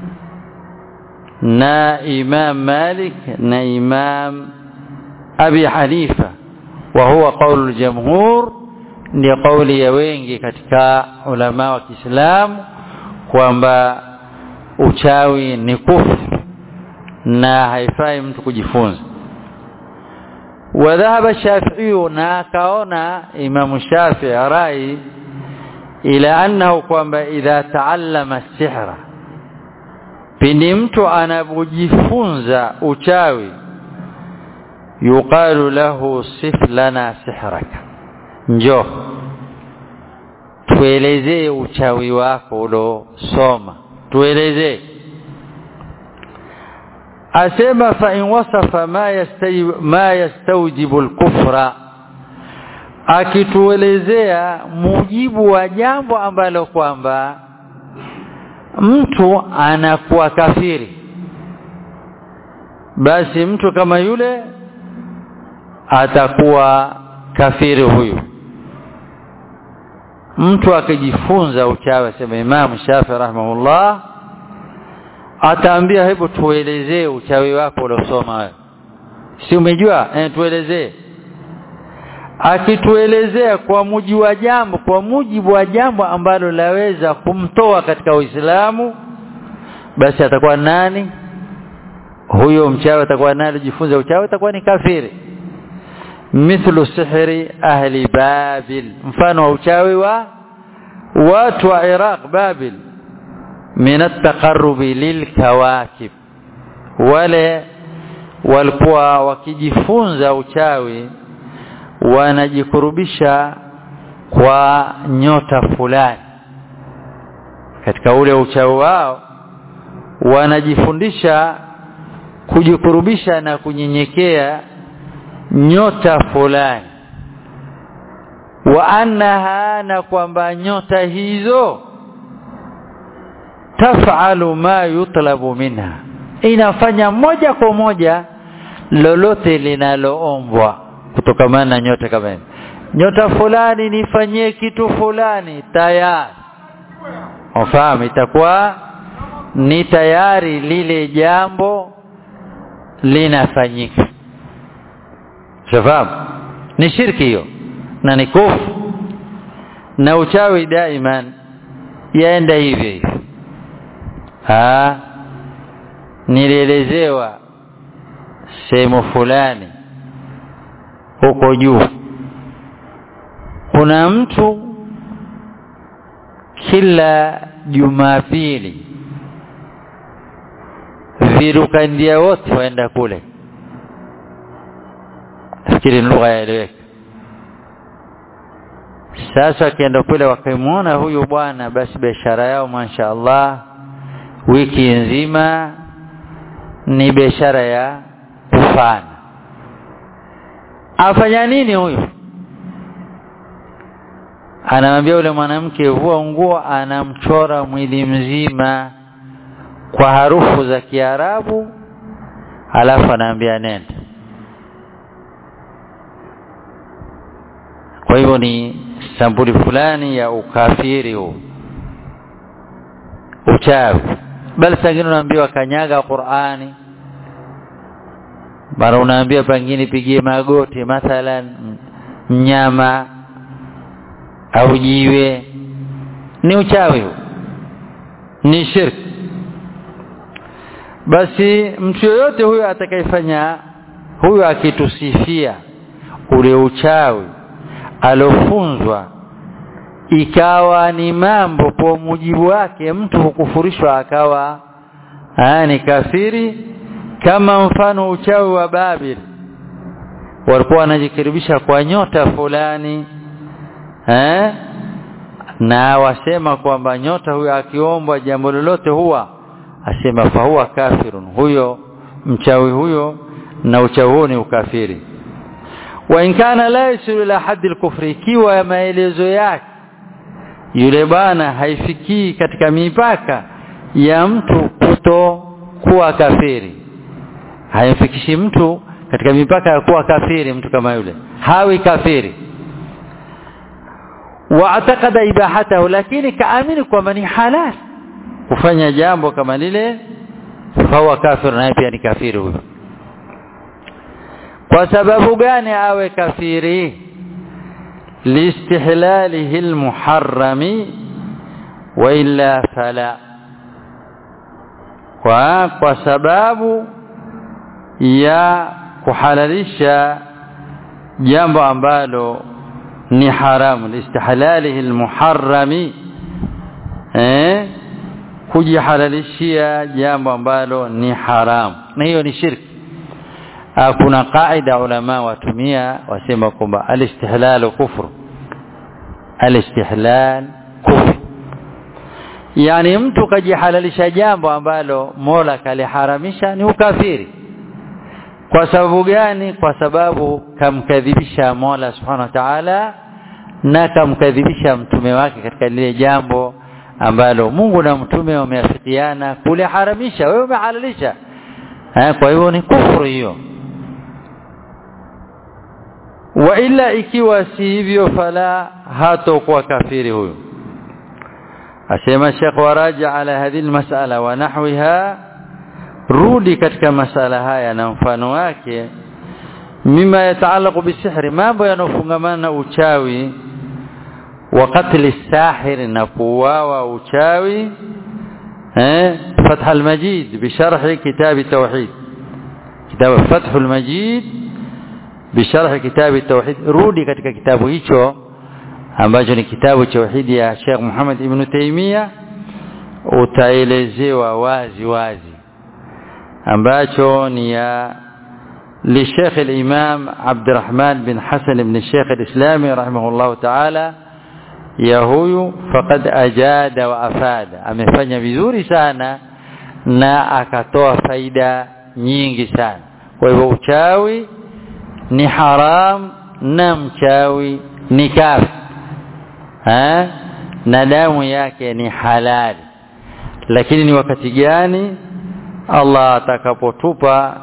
na Imam Malik na Imam Abi Hanifa wa huwa qaulu al-jamhur ni kauli ya wengi katika ulama wa Kiislamu kwamba uchawi ni kufru na haifai mtu kujifunza وذهب الشافعي ناكاونا امام الشافعي راي الى انه kwamba idha taallama sihra pindi mtu anapojifunza uchawi yuqalu lahu sif lana sihraka njoo tuelezee uchawi wako ulosoma tuelezee asema fa in wasafa ma yastawjibu ma yastawjibu al-kufra akituelezea mujibu wa jambo ambalo kwamba mtu anakuwa kafiri basi mtu kama yule atakuwa kafiri huyu mtu akijifunza uchawi sema Imam Shafi rahimahullah ataambia hebu tuelezee uchawi wako uliosoma wewe si umejua eh tuelezee akituelezea kwa mujibu wa jambo kwa mujibu wa jambo ambalo laweza kumtoa katika Uislamu basi atakuwa nani huyo mchawi atakuwa nani jifunza uchawi atakuwa ni kafiri mithlu sihri ahli babil mfano wa uchawi wa watu wa Iraq babil min at-taqarrubi lilkawakib wale walikuwa wakijifunza uchawi wanajikurubisha kwa nyota fulani katika ule uchawi wao wanajifundisha kujikurubisha na kunyenyekea nyota fulani wa annaha na kwamba nyota hizo taf'alu ma yutlabu minha inafanya moja kwa moja lolote linaloombwa kutokamana na nyota kama hiyo nyota fulani nifanyie kitu fulani tayari ufahamu itakuwa ni tayari lile jambo linafanyika shafahamu ni shirki hiyo na ni kufu na uchawi daiman yaenda hivyo hivyo ah nilielezewa sehemu fulani huko juu kuna mtu kila jumapili virukandia wote waenda kule nafikiri ni lugha yaeleweka sasa akienda kule wakimwona huyu bwana basi biashara yao masha Allah wiki nzima ni biashara ya kufana afanya nini huyu anamwambia yule mwanamke vua nguo anamchora mwili mzima kwa harufu za Kiarabu alafu anaambia nenda kwa hivyo ni sampuli fulani ya ukafiri huu uchawi bali sangine unaambiwa kanyaga Qur'ani mara unaambia pengine pigie magoti mathalan mnyama au jiwe ni uchawi huu ni shirki basi mtu yoyote huyo atakayefanya huyo akitusifia ule uchawi alofunzwa ikawa ni mambo kwa mujibu wake mtu hukufurishwa akawa aa, ni kafiri kama mfano uchawi wa Babil walikuwa wanajikaribisha kwa nyota fulani eh na wasema kwamba nyota huyo akiombwa jambo lolote huwa asema fahuwa kafirun huyo mchawi huyo na uchawi huo ni ukafiri wa in kana la yasilu ila haddi al-kufri ikiwa maelezo yake yule bana haifikii katika mipaka ya mtu kuto kuwa kafiri haimfikishi mtu katika mipaka ya kuwa kafiri mtu kama yule hawi kafiri waatakada ibahatahu lakini kaamini kwamba ni halal kufanya jambo kama lile fahuwa kafir naye pia ni kafiri huyo kwa sababu gani awe kafiri liistihlalihi almuharrami wa illa fala kwa kwa sababu ya kuhalalisha jambo ambalo ni haramu liistihlalihi almuharrami eh kujihalalishia jambo ambalo ni haramu na hiyo ni shirki kuna kaida ulama watumia wasema kwamba alistihlalu kufru alistihlal kufru yani mtu kajihalalisha jambo ambalo Mola kaliharamisha ni ukafiri kwa sababu gani kwa sababu kamkadhibisha Mola subhanahu wa ta'ala na kamkadhibisha mtume wake katika lile jambo ambalo Mungu na mtume wameafikiana kuliharamisha wewe umehalalisha kwa hivyo ni kufuru hiyo wa ila ikiwa si hivyo fala hatakuwa kafiri huyo asema Sheikh waraja ala hadhihi almas'ala wa nahwiha rudi katika masala haya na mfano wake mima yataalaku bisihri mambo yanofungamana na uchawi wa qatli sahir na kuuawa uchawi eh fath almajid bisharh kitab tauhid kitab fath almajid bisharh kitab tauhid rudi katika kitabu hicho ambacho ni kitabu cha tauhidi ya Sheikh Muhammad ibn Taymiyyah utaelezewa wazi wazi ambacho ni ya للشيخ الإمام عبد الرحمن بن حسن بن الشيخ الإسلامي رحمه الله تعالى ya huyu faqad ajada wa afada amefanya vizuri sana na akatoa faida nyingi sana kwa hivyo uchawi ni haram na mchawi ni kafi ha? na damu yake ni halali lakini ni wakati gani Allah atakapotupa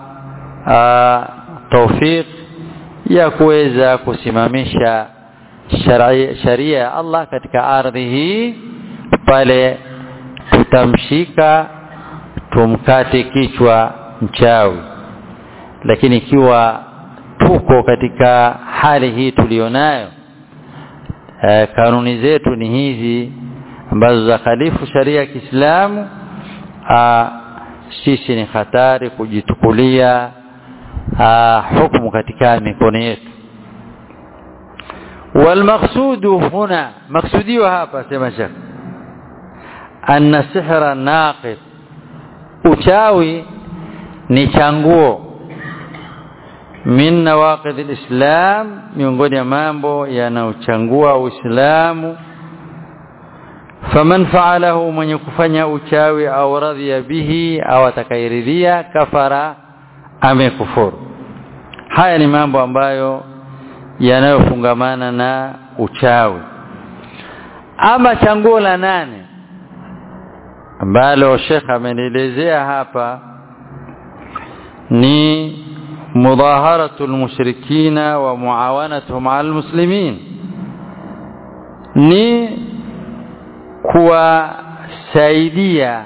tawfik ya kuweza kusimamisha sharia ya Allah katika ardhi hii pale tutamshika tumkate kichwa mchawi lakini ikiwa tuko katika hali hii tulionayo e, kanuni zetu ni hizi ambazo za khalifu sharia ya Kiislamu sisi ni hatari kujitukulia hukumu katika mikono yetu والمقصود هنا مقصودي وهapa sema shekh anna sihra naqid uchawi ni changuo min nawaqid alislam miongoni ya mambo yanayochangua uislamu faman fa'alahu mwenye kufanya uchawi au radhiya bihi au atakairidhia kafara amekufuru haya ni mambo ambayo yanayofungamana na uchawi ama changuo la nane ambalo Sheikh amenielezea hapa ni mudaharatu almushrikina wa muawanatuhum ala almuslimin ni kuwasaidia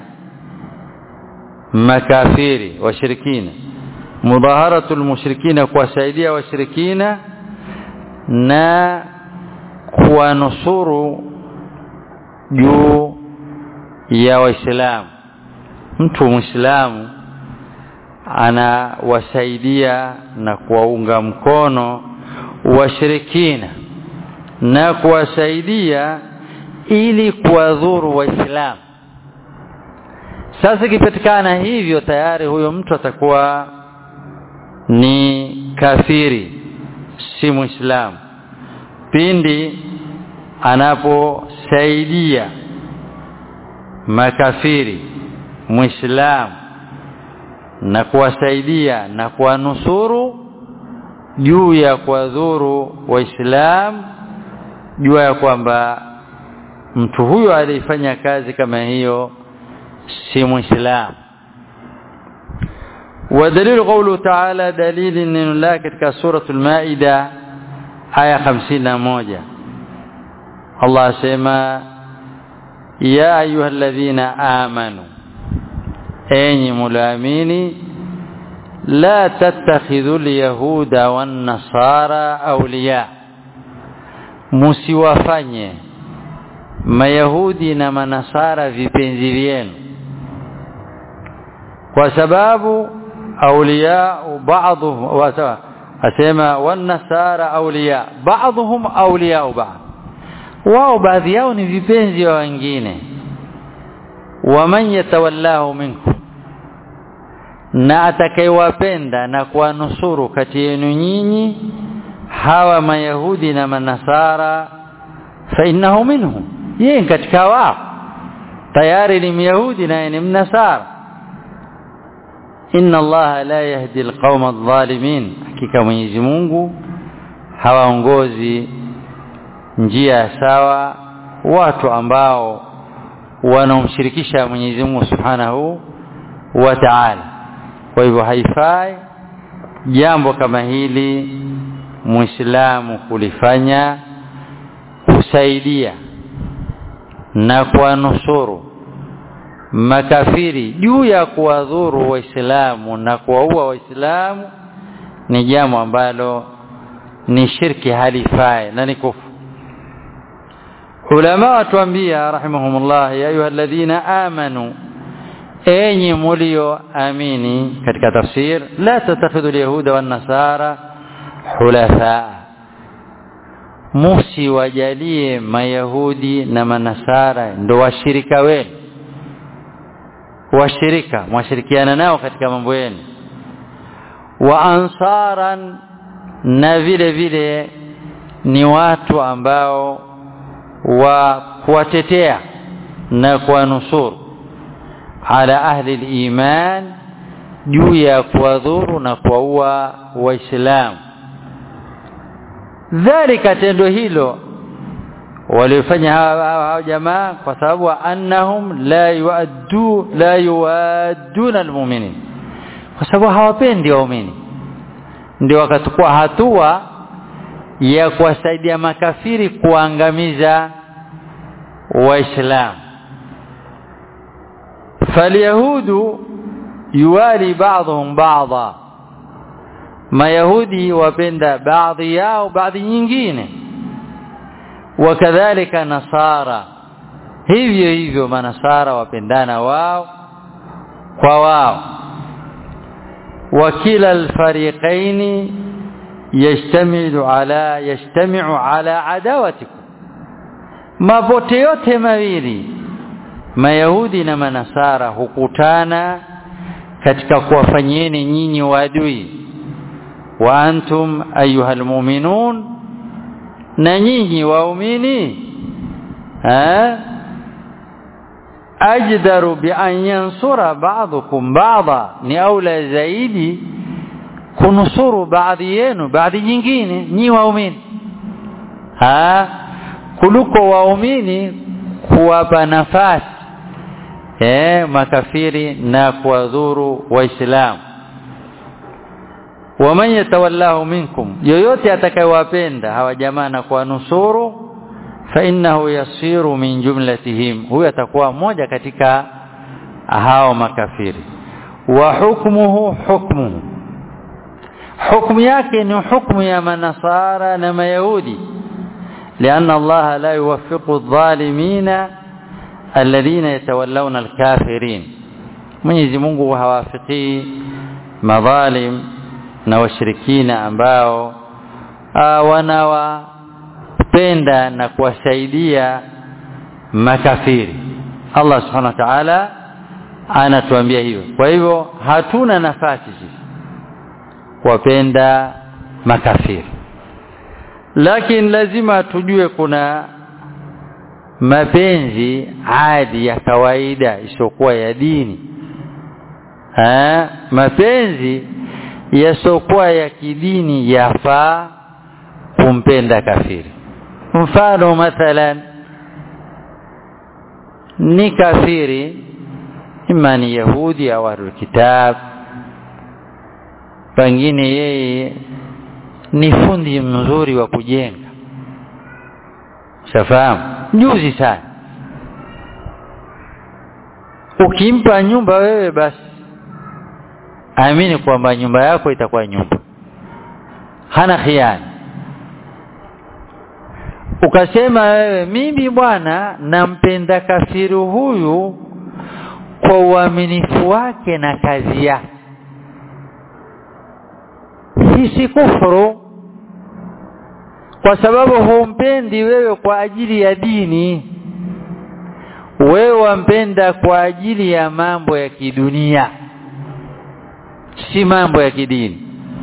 makafiri washirikina mudaharatu almushrikina kuwasaidia washirikina na kuwanusuru juu ya waislamu mtu muislamu anawasaidia na kuwaunga mkono washirikina na kuwasaidia ili kuwadhuru waislamu sasa ikipatikana hivyo tayari huyo mtu atakuwa ni kafiri si muislamu pindi anaposaidia makafiri muislamu na kuwasaidia na kuwanusuru juu ya kuwadhuru waislamu jua ya kwamba mtu huyo alifanya kazi kama hiyo si muislamu ودليل قوله تعالى دليل ان الله katika سوره المائده aya 51 Allah asema ya ayyuhalladhina amanu enyi mulaamini la tattakhidhu alyahuda wan nasara awliya musiwafanye mayahudi na manasara vipenzi vyenu kwa sababu awliya ba'dhum asema wan nasara awliya ba'dhum awliya ba'd wao baadhi yao ni vipenzi wa wengine waman yatawallahu minkum na atakayewapenda na kuwanusuru kati yenu nyinyi hawa mayahudi na manasara fa innahu minhum yeye katika wao tayari ni myahudi na ni mnasara inna allaha la yahdi alqauma adh-dhalimin hakika mwenyezi Mungu hawaongozi njia sawa watu ambao wanaomshirikisha Mwenyezi Mungu Subhanahu wa Ta'ala kwa hivyo haifai jambo kama hili muislamu kulifanya kusaidia na kuwanusuru makafiri juu ya kuwadhuru waislamu na kuwaua waislamu ni jambo ambalo ni shirki halifai na ni kufu ulama watuambia rahimahumullah ya ayuha alladhina amanu enyi mulio amini katika tafsir la tatakhidhu alyahuda wan nasara hulafa musi wajalie mayahudi na manasara ndo washirika wenu washirika mwashirikiana nao katika mambo yenu wa ansaran na vile vile ni watu ambao wa kuwatetea na kuwanusuru ala ahli al-iman juu ya kuwadhuru na kuwaua waislamu dhalika tendo hilo walifanya hawa jamaa kwa sababu annahum la yuaddu la yuadduna almu'minin kwa sababu hawapendi waumini ndio wakachukua hatua ya kuwasaidia makafiri kuangamiza waislamu falyahudu yuwali ba'dhum ba'dha mayahudi wapenda baadhi yao baadhi nyingine wakadhalika nasara hivyo hivyo manasara wapendana wao kwa wao wakila alfariqaini yajtamiu ala yajtamiu ala adawatikum mapote yote mawili mayahudi na manasara hukutana katika kuwafanyieni nyinyi waadui wa antum ayuha almu'minun na nyinyi waumini ajdaru bi an yansura ba'dukum ba'dha ni aula zaidi kunusuru baadhi yenu baadhi nyingine nyi waumini ha kuliko waumini kuwapa nafasi eh makafiri na kuwadhuru waislamu waman yatawallahu minkum yoyote atakayewapenda hawa jamaa na kuwanusuru fa innahu yasiru min jumlatihim huyo atakuwa mmoja katika hao makafiri wa hukmuhu hukmuhu hukmu yake ni hukmu ya manasara na mayahudi لأن الله لا يوفق الظالمين الذين يتولون الكافرين Mwenyezi Mungu hawafiki madhalim na washirikina ambao wanawapenda na kuwasaidia makafiri Allah subhanahu wa ta'ala anatuambia hivyo kwa hivyo hatuna nafasi sisi kuwapenda makafiri lakini lazima tujue kuna mapenzi adi ya kawaida isiyokuwa ya dini ha? mapenzi yasiokuwa ya kidini yafaa kumpenda kafiri mfano mathalan ni kafiri ima ni yahudi au ahlul kitab pengine yeye ni fundi mzuri wa kujenga shafahamu juzi sana ukimpa nyumba wewe basi amini kwamba nyumba yako itakuwa nyumba hana khiana ukasema wewe mimi bwana nampenda kafiri huyu kwa uaminifu wake na kazi yake hii si kufuru kwa sababu humpendi wewe kwa ajili ya dini wewe wampenda kwa ajili ya mambo ya kidunia si mambo ya kidini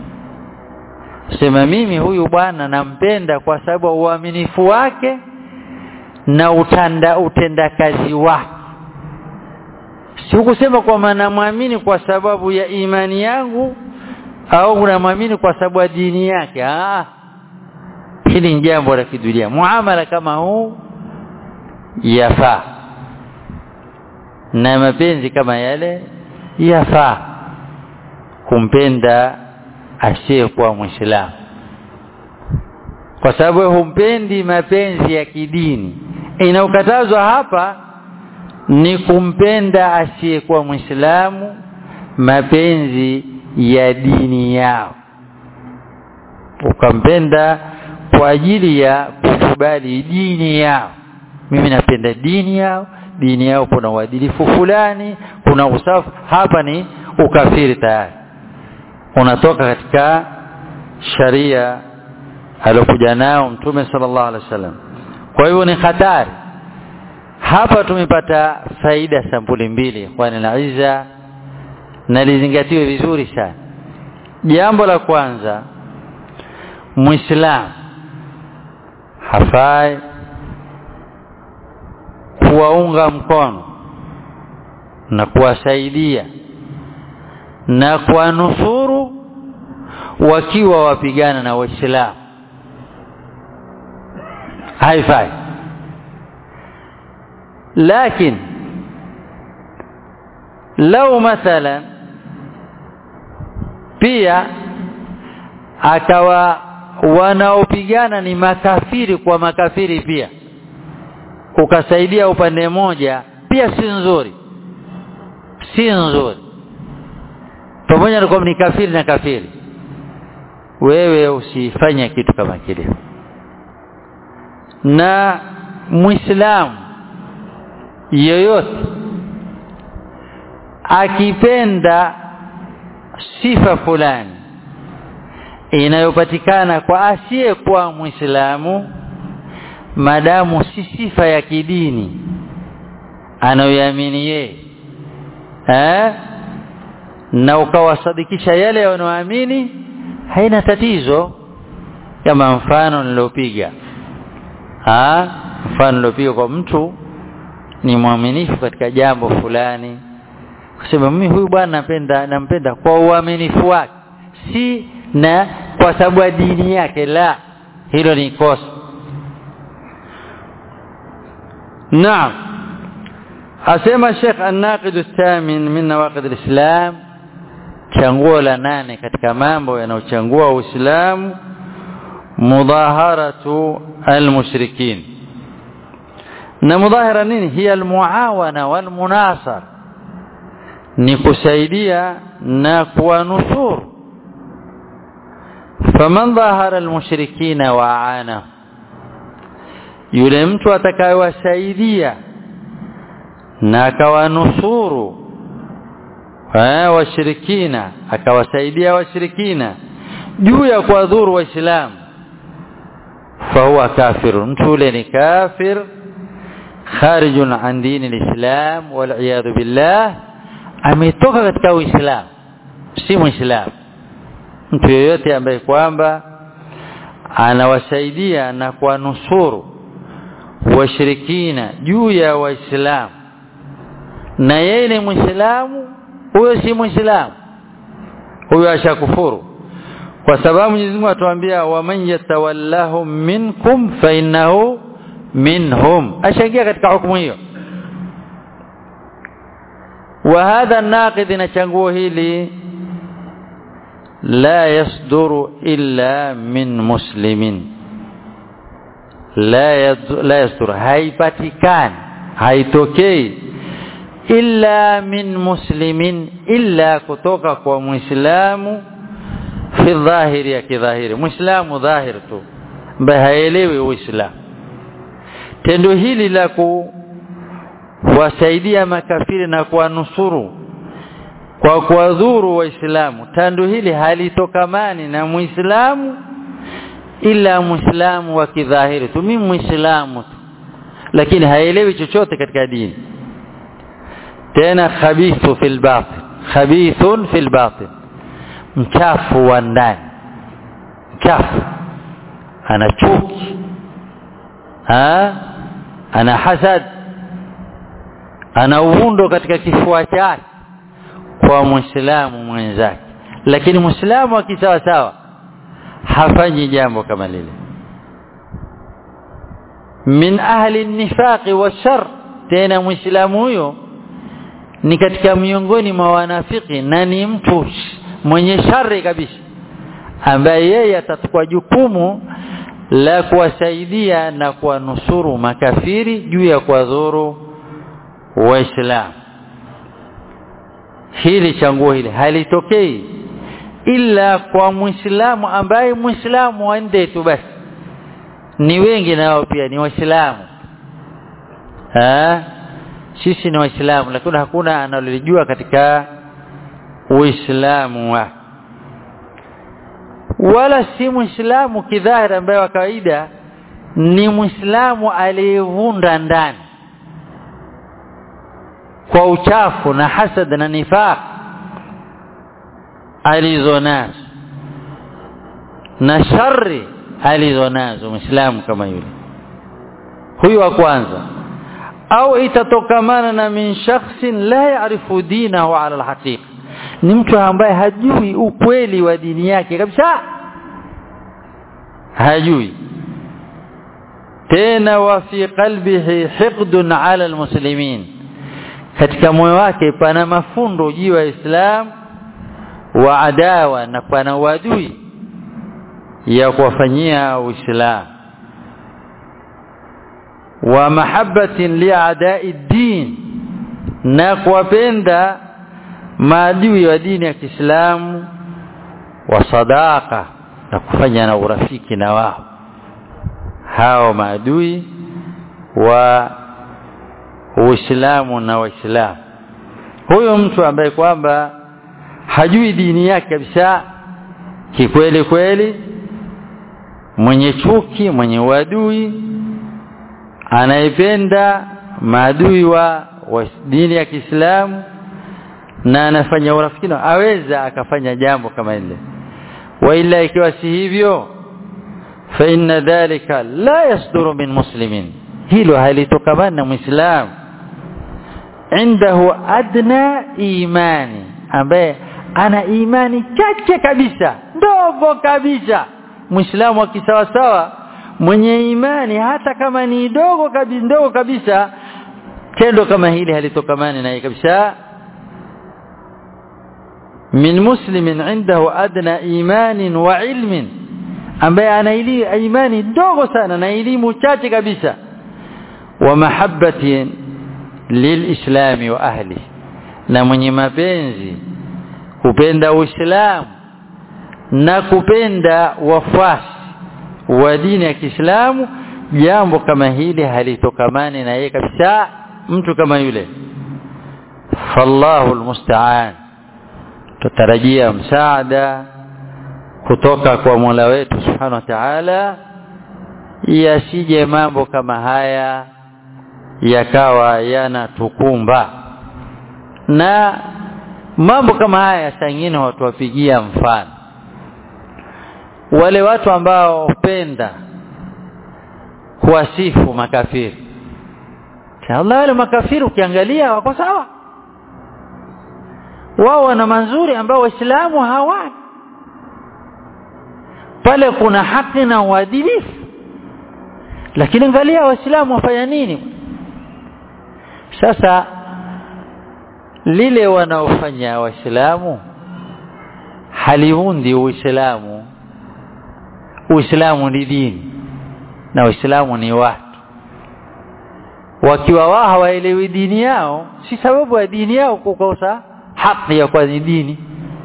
sema mimi huyu bwana nampenda kwa sababu ya uaminifu wake na utanda utendakazi wake sikusema kwamba namwamini kwa sababu ya imani yangu au namwamini kwa sababu ya dini yake ah hili ni jambo la kidunia muamala kama huu yafaa na mapenzi kama yale yafaa kumpenda asiyekuwa mwislamu kwa sababu humpendi mapenzi ya kidini inaokatazwa hapa ni kumpenda asiyekuwa mwislamu mapenzi ya dini yao ukampenda kwa ajili ya kukubali dini yao mimi napenda dini yao dini yao kuna uadilifu fulani kuna usafi hapa ni ukafiri tayari unatoka katika sharia aliyokuja nao mtume sallallahu alaihi wasallam kwa hivyo ni hatari hapa tumepata faida sampuli mbili kwani na iza na lizingatiwe vizuri sana jambo la kwanza muislamu hafai kuwaunga mkono na kuwasaidia na kuwanusuru wakiwa wapigana na waislamu haifai lakini lau mathalan pia akawa wanaopigana ni makafiri kwa makafiri pia ukasaidia upande mmoja pia si nzuri si nzuri pamoja na kwamba ni kafiri na kafiri wewe usifanye kitu kama kile na muislamu yoyote akipenda sifa fulani inayopatikana kwa asiyekuwa muislamu madamu si sifa ya kidini anayoamini yeye eh na ukawasadikisha yale wanaoamini haina tatizo kama mfano nilopiga ah mfano nilopiga kwa mtu ni mwaminifu katika jambo fulani kusema mimi huyu bwana napenda nampenda kwa uaminifu wake si na kwa sababu ya dini yake la hilo ni kosa naam asema Sheikh An-Naqid Ath-Thamin min nawaqid al-Islam changuo la nane katika mambo yanayochangua Uislamu mudaharatu al-mushrikin na mudahara nini hiya al-muawana wal-munasar ni kusaidia na kuwanusuru faman dhahara al-mushrikina wa aana yule mtu atakayewasaidia na akawanusuru eh washirikina akawasaidia washirikina juu ya kuwadhuru waislamu fahuwa kafir mtu yule ni kafir kharijun an dini alislam wal billah ametoka katika uislamu si muislamu mtu yeyote ambaye kwamba anawasaidia na kuwanusuru washirikina juu ya waislamu na yeye ni muislamu huyo si muislamu huyo ashakufuru kwa sababu Mwenyezi Mungu atuambia waman yatawallahum minkum fa innahu minhum ashaingia katika hukumu hiyo wa hadha naqid na changuo hili la yasduru illa min muslimin la, yad, la yasduru haipatikani haitokei illa min muslimin illa kutoka kwa muislamu fi dhahiri ya kidhahiri muislamu dhahir tu ambaye haelewi uislamu tendo hili la kuwasaidia makafiri na kuwanusuru kwa kuwadhuru waislamu tendo hili halitokamani na muislamu ila muislamu wa kidhahiri tu mimi muislamu tu lakini haelewi chochote katika dini tena khabithu fil batin khabithun fil batin mchafu wa ndani mchafu ana chuki ha ana hasad ana uvundo katika kifua chake kwa muislamu mwenzake lakini muislamu akisawa sawa hafanyi jambo kama lile min ahli nifaqi washar tena muislamu huyo ni katika miongoni mwa wanafiki na ni mtu mwenye shari kabisa ambaye yeye atachukua jukumu la kuwasaidia na kuwanusuru makafiri juu ya kuwadhuru waislamu hili changuo hili halitokei ila kwa muislamu ambaye muislamu waende tu basi ni wengi nao pia ni waislamu sisi ni waislamu lakini hakuna analolijua katika uislamu wa wala si muislamu kidhahiri ambaye wa kawaida ni muislamu aliyevunda ndani kwa uchafu na hasad na nifaq alizonazo na shari alizonazo muislamu kama yule huyu wa kwanza au itatokamana na min shakhsin la ya'rifu dinahu ala alhaqiqa ni mtu ambaye hajui ukweli wa dini yake kabisa hajui tena wa fi qalbihi hiqdun ala almuslimin katika moyo wake pana mafundo juu ya Islam wa adawa na pana uadui ya kuwafanyia Uislamu wa mahabbatin liadai din na kuwapenda maadui wa dini ya Kiislamu wa sadaka na kufanya na urafiki na wao hao maadui wa Uislamu na Waislamu huyo mtu ambaye kwamba hajui dini yake kabisa kikweli kweli mwenye chuki mwenye uadui anayependa maadui wa, wa dini ya Kiislamu na anafanya urafiki aweza akafanya jambo kama ile wa ila ikiwa si hivyo fa inna dhalika la yasduru min muslimin hilo halitokamana na muislamu indahu adna imani ambaye ana imani chache kabisa ndogo kabisa muislamu akisawasawa mwenye imani hata kama ni dogo kabisa ndogo kabisa tendo kama hili halitokamani naye kabisa min muslimin indahu adna imanin wa ilmin ambaye ana imani dogo sana na elimu chache kabisa wa mahabbatin lilislami wa ahli na mwenye mapenzi kupenda uislamu na kupenda wafuasi wa dini ya Kiislamu jambo kama hili halitokamani na yeye kabisa mtu kama yule fallahu almusta'an tutarajia msaada kutoka kwa Mola wetu Subhanahu wa Ta'ala yasije mambo kama haya yakawa yanatukumba na mambo kama haya sangine watu wapigia mfano wale watu ambao hupenda kuwasifu makafiri Allah wale makafiri ukiangalia wako sawa wao wana mazuri ambao waislamu hawana pale kuna haki na uadilifu lakini angalia waislamu wafanya nini sasa lile wanaofanya waislamu haliundi uislamu uislamu ni dini na uislamu ni watu wakiwa wao hawaelewi dini yao si sababu ya dini yao kukosa haki ya kwa dini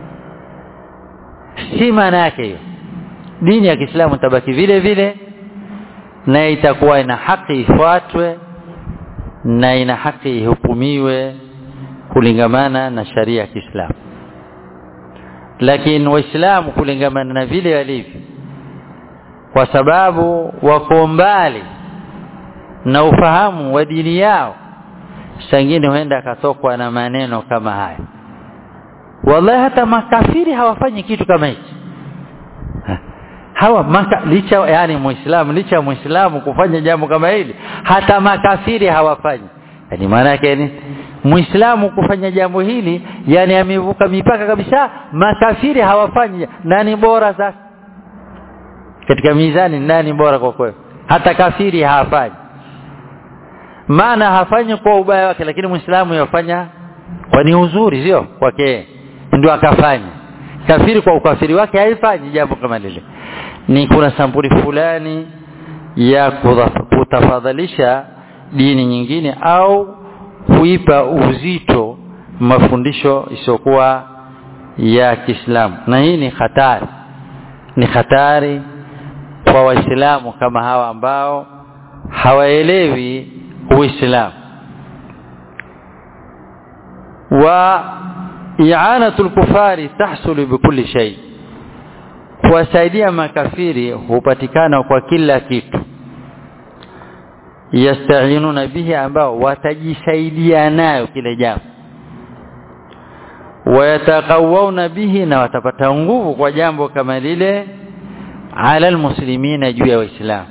si maana yake hiyo dini ya Kiislamu tabaki vile vile na itakuwa ina haki ifuatwe na ina haki ihukumiwe kulingamana na sharia ya Kiislamu lakini waislamu kulingamana na vile walivyo kwa sababu wako mbali na ufahamu wa dini yao sangine huenda akatokwa na maneno kama haya wallahi hata makafiri hawafanyi kitu kama hichi hawa maka, licha yani muislamu licha muislamu kufanya jambo kama hili hata makafiri hawafanyi yani maana yake ni muislamu kufanya jambo hili yani amevuka mipaka kabisa makafiri hawafanyi nani bora sasa katika mizani nani bora kwa kweli hata kafiri hafanyi maana hafanyi kwa ubaya wake lakini muislamu yafanya kwa ni uzuri sio kwake ndio akafanya kafiri kwa ukafiri wake haifanyi jambo kama lile ni kuna sampuli fulani ya kutafadhalisha dini nyingine au kuipa uzito mafundisho isiyokuwa ya Kiislamu na hii ni hatari ni hatari kwa waislamu kama hawa ambao hawaelewi uislamu wa i'anatu al-kufari tahsulu bikulli shay kuwasaidia makafiri hupatikana kwa kila kitu yastainuna bihi ambao watajisaidia nayo kile jambo wayatakawuna bihi na watapata nguvu kwa jambo kama lile ala almuslimina juu ya waislamu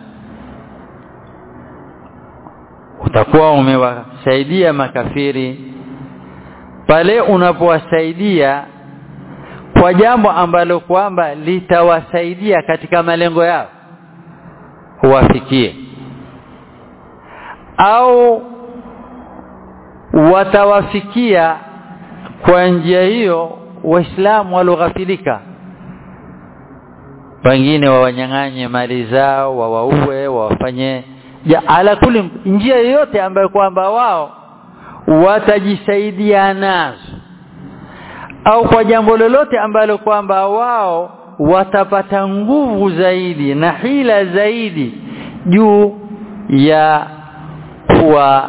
utakuwa umewasaidia makafiri pale unapowasaidia kwa jambo ambalo kwamba litawasaidia katika malengo yao huwafikie au watawafikia kwa njia hiyo waislamu walioghafilika wengine wawanyang'anye mali zao wawaue wawafanye ja ala kuli njia yoyote ambayo kwamba wao watajisaidia nazo au kwa jambo lolote ambalo kwamba wao watapata nguvu zaidi na hila zaidi juu ya kuwa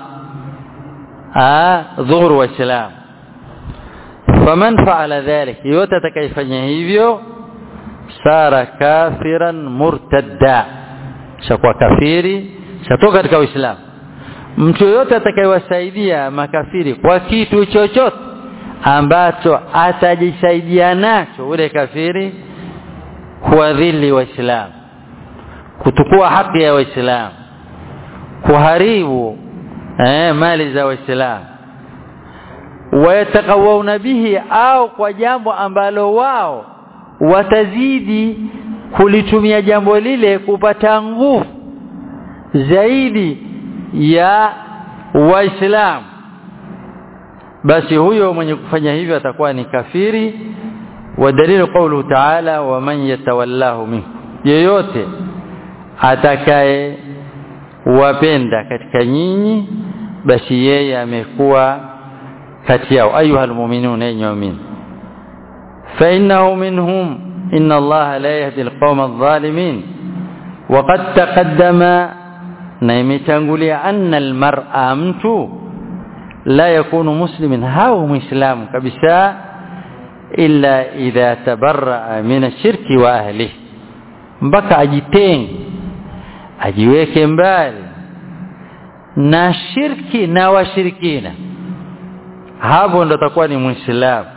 dhuru waislamu faman faala dhalik yote atakayefanya hivyo sara kafiran murtadda shakuwa kafiri shatoka katika uislamu mtu yoyote atakayewasaidia makafiri kwa kitu chochote ambacho atajisaidia nacho ule kafiri kuadhili waislamu kutukua haki ya waislamu kuharibu eh, mali za waislamu wayatakawuna bihi au kwa jambo ambalo wao watazidi kulitumia jambo lile kupata nguvu zaidi ya waislamu basi huyo mwenye kufanya hivyo atakuwa ni kafiri wa dalilu qawlu ta'ala wa man yatawallahu minkum yeyote atakaye wapenda katika nyinyi basi yeye amekuwa kati yao ayuha almu'minun enyi waamini fa innahu minhum inna allaha la yahdi alqawma adh-dhalimin وقد تقدم na imetangulia anna almar'a mtu la yakunu muslimin hau muislamu kabisa illa idha tabarra min ashirki wa ahlihi mpaka ajitenge ajiweke mbali na shirki na washirikina hapo ndo atakuwa ni muislamu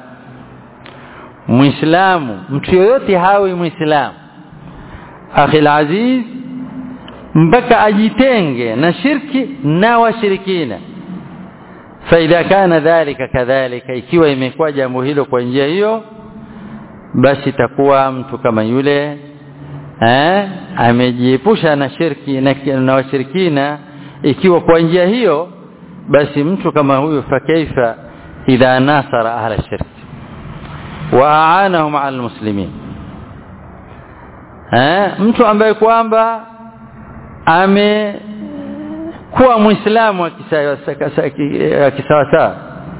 muislamu mtu yoyote hawi muislamu akhil aziz mpaka ajitenge na shirki na washirikina faidha kana dhalika kadhalika ikiwa imekuwa jambo hilo kwa njia hiyo basi takuwa mtu kama yule eh amejiepusha na shirki na, na washirikina ikiwa kwa njia hiyo basi mtu kama huyo fakaifa idha nasara ahla shirki wa aanahum ala almuslimin eh mtu ambaye kwamba amekuwa muislamu akisawasawa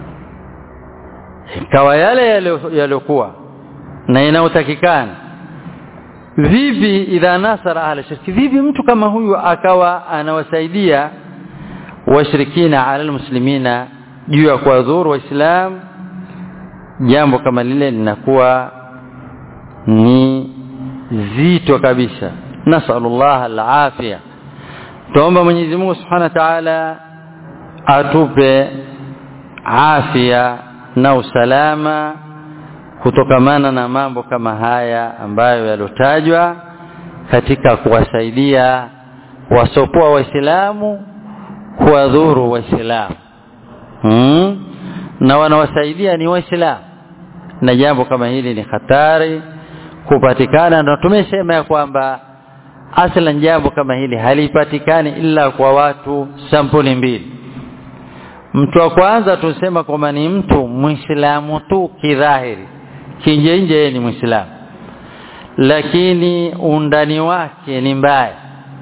kawa yale yaliokuwa na inayotakikana vipi idha nasara ahla shirki vipi mtu kama huyu akawa anawasaidia washirikina ala almuslimina juu ya kuwadhuru waislamu jambo kama lile linakuwa ni zito kabisa nasallallahu alafia tuomba Mwenyezi Mungu Subhanahu wa Ta'ala atupe afya na usalama kutokamana na mambo kama haya ambayo yalotajwa katika kuwasaidia wasopoa waislamu kuwadhuru waislamu hmm? na wanawasaidia ni waislamu na jambo kama hili ni hatari kupatikana na tumesema ya kwamba aslan jambo kama hili halipatikani ila kwa watu sampuli mbili mtu wa kwanza tusema kwamba ni mtu muislamu tu kidhahiri kinje nje yeye ni muislamu lakini undani wake ni mbaya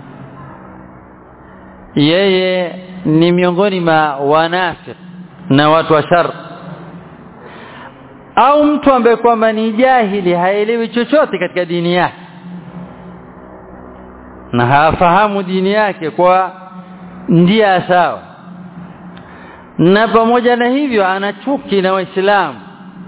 yeye ni miongoni mwa wanafiki na watu wa shar au mtu ambaye kwamba ni jahili haelewi chochote katika dini yake na hafahamu dini yake kwa ndia sawa na pamoja na hivyo ana chuki na waislamu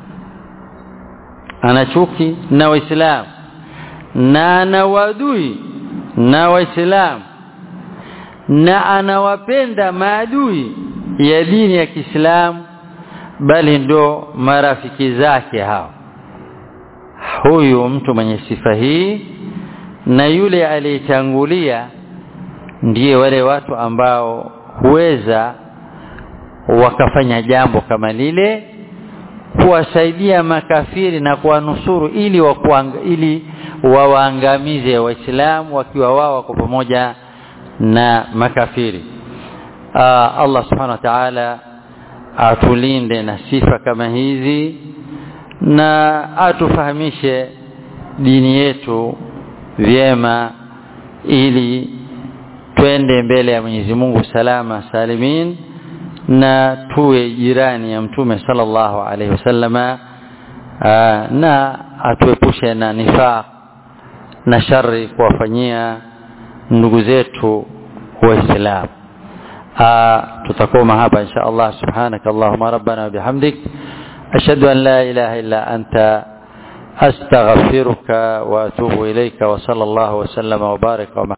ana chuki na waislamu na ana wadui na waislamu na anawapenda maadui ya dini ya Kiislamu bali ndo marafiki zake hao huyu mtu mwenye sifa hii na yule aliyetangulia ndiye wale watu ambao huweza wakafanya jambo kama lile kuwasaidia makafiri na kuwanusuru ili wakuang, ili wawaangamize waislamu wakiwa wao wako pamoja na makafiri Aa, Allah subhanahu wa ta'ala atulinde na sifa kama hizi na atufahamishe dini yetu vyema ili twende mbele ya Mwenyezi Mungu salama salimin na tuwe jirani ya mtume sallallahu alaihi wasallama na atuepushe na nifaq na shari kuwafanyia ndugu zetu waislamu tutakoma hapa insha Allah subhanaka allahumma rabbana wa bihamdik ashhadu an la ilaha illa anta astaghfiruka wa atubu ilayka wa sallallahu wa sallama wa baraka